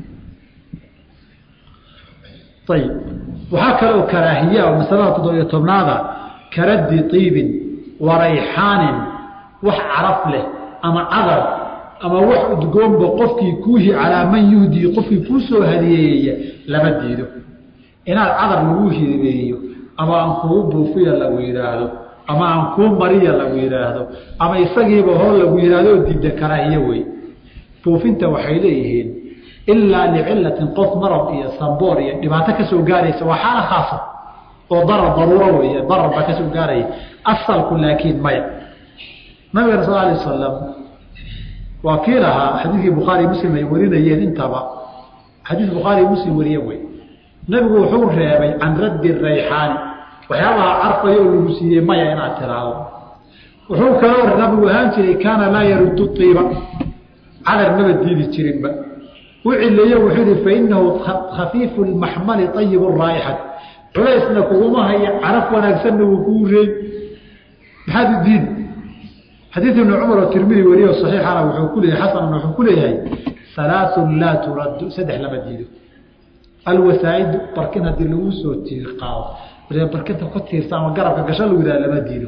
ayib waxaa kale oo karaahiya oo masalada toddobiyo tobnaada karaddi iibin wa rayxaanin wax caraf leh ama cadar ama wax udgoonba qofkii kuuhi calaa man yuhdii qofkii kuu soo hadiyeeya lama diido inaad cadar lagu hibeeyo ama aan kugu buufiya lagu yidhaahdo ama aan kuu mariya lagu yidhaahdo ama isagiiba hor lagu yidhaahdo oo diidda karaahiye wey buufinta waxay leeyihiin ilaa licilatin qof marad iyo samboor iyo dhibaato kasoo gaaraysa waa xaala khaasa oo darar daruuro wey darar baa kasoo gaaraya asalku laakiin maya nabigana sal alay wasalam waa kii lahaa xadiidkii bukhaari muslim ay warinayeen intaba xadiis bukhaari muslim wariye wey nabigu wuxuu reebay can raddi rayxaani waxyaabaha carfayo oo lagu siiyey maya inaad tiraahdo wuxuu kaloo nabigu ahaan jiray kaana laa yaruddu iiba cadar maba diidi jirinba u cileeye wuxuu yihi fainahu khafiifu lmaxmali ayibu raa'ixat culaysna kuguma haya caraf wanaagsanna wuu kuu reey maxaad u diidi xadiid ibni cumar oo tirmidi wariyo saxiixana wuxuu ku leeyahay xasanna wuxuu ku leeyahay halaaثun laa turaddu saddex lama diido alwasaa'idu barkin haddii lagu soo tiir qaado barkinta ku tiirsa ama garabka gasho lagu yidhaha lama diido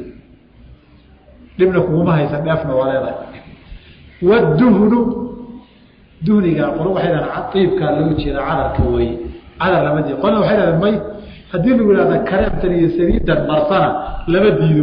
dhibna kuguma haysa dheefna waa leedahay waduhnu duhniga qolo waxay dhahan iibkaa loo jeeda cadarka weeye cadar lama diido qolna waxay dhahdeen may haddii lagu yihahda kareemtan iyo saliidan marsana lama diido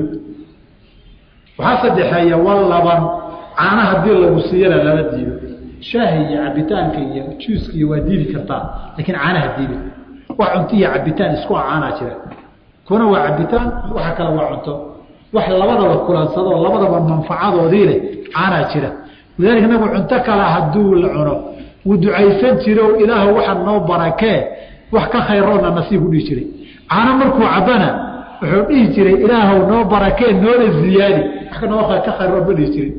waxaa saddexeeya wallaban caana haddii lagu siiyana lama diido shaahi iyo cabitaanka iyo juuska iyo waa diidi kartaa laakiin caanaha diidi wax cunto iyo cabitaan isku caanaa jira kuna waa cabitaan waxa kale waa cunto wax labadaba kulansadoo labadaba manfacadoodii leh caanaa jira lidaalika nabigu cunto kale hadduu la cuno wuu ducaysan jire oo ilaah waxa noo barakee wax ka khayroona nasiib u dhihi jiray caano markuu cabana wuxuu dhihi jiray ilaahow noo barakeen noona ziyaadi wax ka noo ka khayr ma dhihi jirin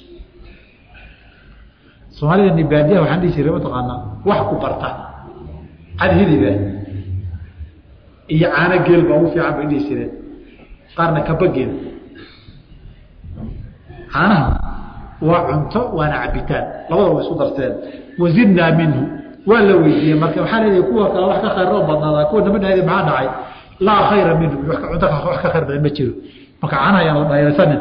soomaalida nibaadiyaha waxaan dhihi jiray mataqaanaa wax ku barta cad hiliba iyo caano geel baa ugu fiican bay dhihi jireen qaarna kabageeda caanaha waa cunto waana cabitaan labada way isku darteen wazidnaa minhu waa la weydiiyey marka waxaa leedahay kuwa kale wax ka khayr oo badnaada kuwa nama dhahda maxaa dhacay laa khayra minhu cunto wax ka khayr badan ma jiro marka caanaha ayaan la dhayalsanin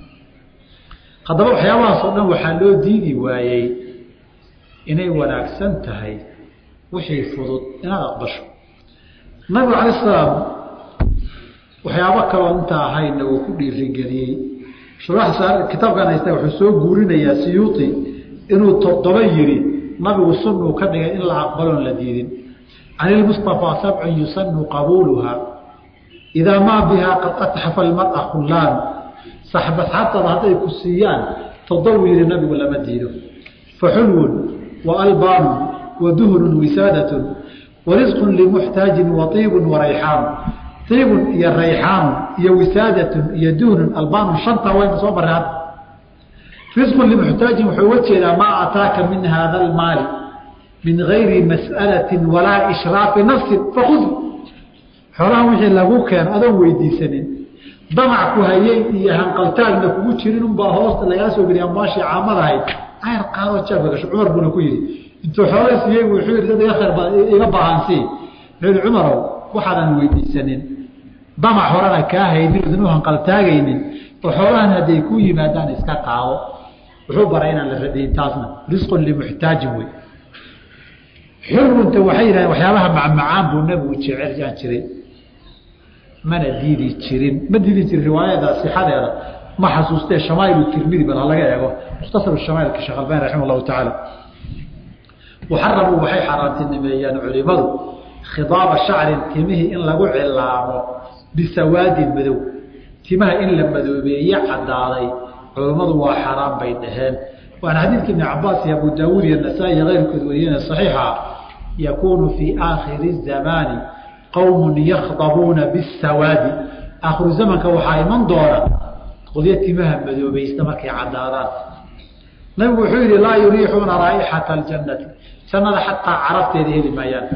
haddaba waxyaabahaas oo dhan waxaa loo diidi waayey inay wanaagsan tahay wixii fudud inaad aqbasho nabigu calay salaam waxyaabo kaloo inta ahayna uu ku dhiirigeliyey kitaabkan haysta wuxuu soo guurinayaa siyuuti inuu toddoba yidhi nabigu sunuu ka dhigay in la aqbaloon la diidin can ilmustafaa sabcun yusanu qabuuluha idaa maa bihaa qad atxafa almara khullaan saxbasxabtada hadday ku siiyaan toddobu yidhi nabigu lama diido faxulwun wa albaanun wa duhrun wisaadatun wa risqun limuxtaajin wa iibun wa rayxaanu iibun iyo rayxaanu iyo wisaadatun iyo duhnun albaanun shanta wayna soo baraan risqun limuxtaajin wuxuu uga jeedaa maa ataaka min haada almaali min gayri mas'alatin walaa ishraafi nafsin fakud xoolahan wixii lagu keeno adoon weydiisanin damac ku hayey iyo hanqaltaagna kugu jirin unbaa hoosta lagaa soo geliya ambaashii caamadahayd ayr qaadoo jeebka gasho cumar buuna ku yidhi intuu xoolaa siiyey wuxuu yidhi dad iga khayr iga baahansii wuxuu yidhi cumarow waxaadan weydiisanin damac horena kaa haynin idin u hanqaltaagaynin oo xoolahan hadday ku yimaadaan iska qaado wuxuu baray inaan la radayn taasna risqun limuxtaajin wey xurunta waxay yidhahdeen waxyaabaha macmacaan buu nabigu jecelyaan jiray mana diidi jirin ma diidi jirin riwaayada sixadeeda ma xasuustee shamaail tirmidi bal halaga eego mukhtasar shamaailka sheekh albani raximah llahu tacaala waxaramuu waxay xaaraantinimeeyeen culimadu khidaaba shacrin timihii in lagu cilaamo bisawaadin madow timaha in la madoobeeye cadaaday culummadu waa xaaraan bay dhaheen waana xadiidka ibni cabaas iyo abu daawuud iyo nasaa-i iyo keyrkood wariyeen saxiixa yakuunu fii aakhiri zamaani qowmun yakhdabuuna bisawaadi aakhiru zamanka waxaa iman doona qodyo timaha madoobaysta markay cadaadaan nabigu wuxuu yihi laa yuriixuuna raa'ixata aljannati jannada xataa carabteeda heli maayaan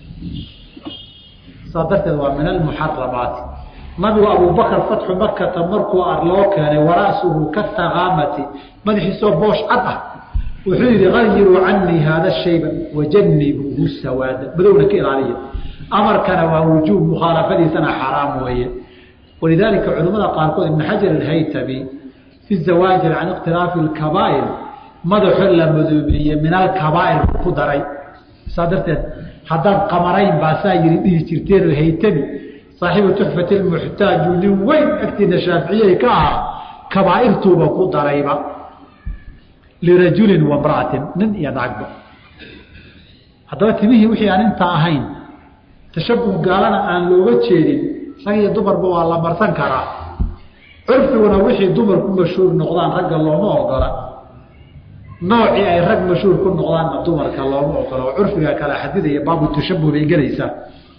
saa darteed waa min almuxaramaati nabigu abubakr fatxu makata markuu ar loo keenay wara'suhu katakaamati madaxiisoo boosh cad ah wuxuu yihi ayiruu canii haada shayba wajanibuuhu sawaada madowna ka ilaaliya amarkana waa wujuub mukhaalafadiisana xaraam weeye walidaalika culimmada qaarkood ibn xajar alhaytami fi zawaajir can ikhtilaafi alkabaa'ir madaxo la madoobeeye min alkabaa'ir ku daray saa darteed haddaad qamarayn baasaa yiri dhihi jirteen haytami saaxiibu tuxfati lmuxtaaju nin weyn agtiina shaaficiyey ka ahaa kabaa'irtuuba ku darayba lirajulin wamra'atin nin iyo naagba haddaba timihii wixii aan intaa ahayn tashabuh gaalana aan looga jeedin rag iyo dumarba waa la marsan karaa curfiguna wixii dumar ku mashhuur noqdaan ragga looma ogola noocii ay rag mashhuur ku noqdaanna dumarka looma ogola oo curfiga kala xadidaya baabu tashabuh bay gelaysaa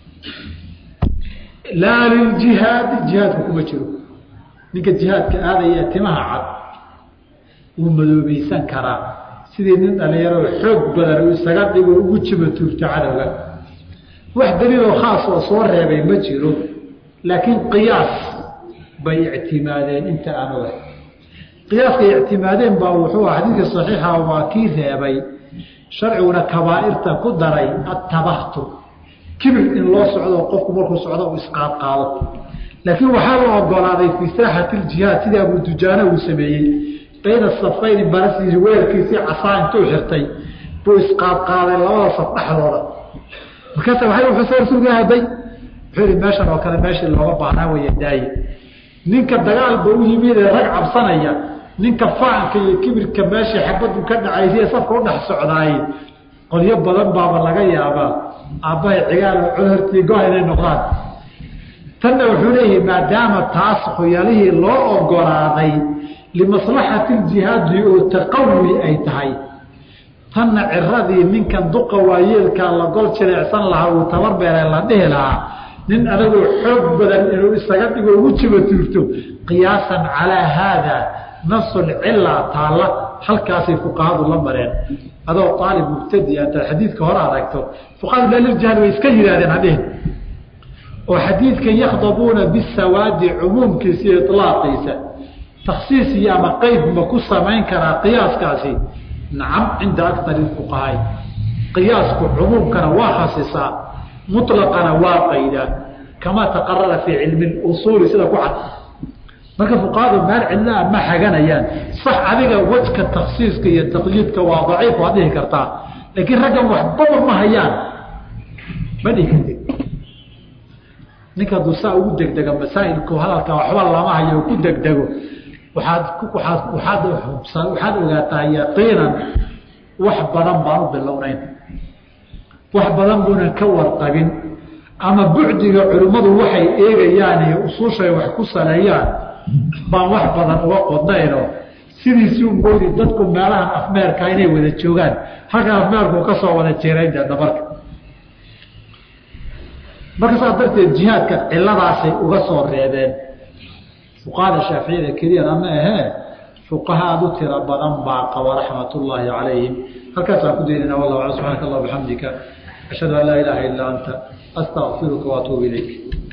laa liljihaadi jihaadka kuma jiro ninka jihaadka aadaya timaha cad wuu madoobaysan karaa sidii nin dhalinyaro xoog badan uu isaga dhigo ugu jiba tuurto cadowga wax daliiloo khaas oo soo reebay ma jiro laakiin qiyaas bay ictimaadeen inta aan oga qiyaaskay ictimaadeen baa wuxuu ah xadiidka saxiixa waa kii reebay sharciguna kabaa'irta ku daray attabahtur kibir in loo socdo qofku markuu socdo uu isqaadqaado laakiin waxaa la ogolaaday fii saaxati ljihaad sidii abu dujaana uu sameeyey bayna safayni barasiisi weerkiisii casaa intuu xirtay buu isqaadqaaday labada saf dhexdooda markaasa waay wuxuu soo rasuulka haday wuxuu yihi meeshan oo kale meeshii looga baahnaa waya daaye ninka dagaalba u yimid ee rag cabsanaya ninka faanka iyo kibirka meeshii xabadu ka dhacaysa ee safka u dhex socdaaye qolyo badan baaba laga yaabaa aabbahay cigaal cudurtii go inay noqdaan tanna wuxuu leeyahay maadaama taas khuyalihii loo ogolaaday limaslaxati ljihaadi oo taqawi ay tahay tanna ciradii ninkan duqa waayeelkaa la gol jireecsan lahaa uu tabar beere la dhihi lahaa nin adagoo xoog badan inuu isaga dhigo ugu jiba tuurto qiyaasan calaa haada nafsul cila taalla halkaasay fuqahadu la mareen adoo aalib mubtadi intaad xadiidka hore aragto fuqahadu laliljahl way iska yidhahdeen hadhihin oo xadiidkan yakhdabuuna bisawaadi cumuumkiisa iyo ilaaqiisa taksiis iyo ama qeyb ma ku samayn karaa qiyaaskaasi nacam cinda akari fuqahaai qiyaasku cumuumkana waa khasisaa muطlaqana waa qaydaa kama taqarara fii cilmi usuuli sida ku cad marka fuqahadu meel cidlaa ma xaganayaan sax adiga wajka taksiiska iyo taqyiidka waa daciif waad dhihi kartaa laakiin raggan waxbaba ma hayaan ma dhihi kartid ninka hadduu saa ugu degdega masaa'ilku hadalka waxba lama hayo ku degdego waaad waaad waaad waxaad ogaataa yaqiinan wax badan baan u bilownayn wax badan buunan ka warqabin ama bucdiga culimmadu waxay eegayaan iyo usuushay wax ku saleeyaan baan wax badan uga qodnayno sidiisii umoodi dadku meelahan afmeerka inay wada joogaan halkan afmeerku ka soo wada jeerayn dee dhabarka marka saas darteed jihaadka ciladaasay uga soo reebeen fuqahada shaaficiyada keliyana ma ahee fuqaha aada u tiro badan baa qaba raxmat ullaahi calayhim halkaasaan ku daynana wallah ala subxaanaka allah bixamdika ashhadu an laa ilaaha illaa anta astaqfiruka waatuubu ilayk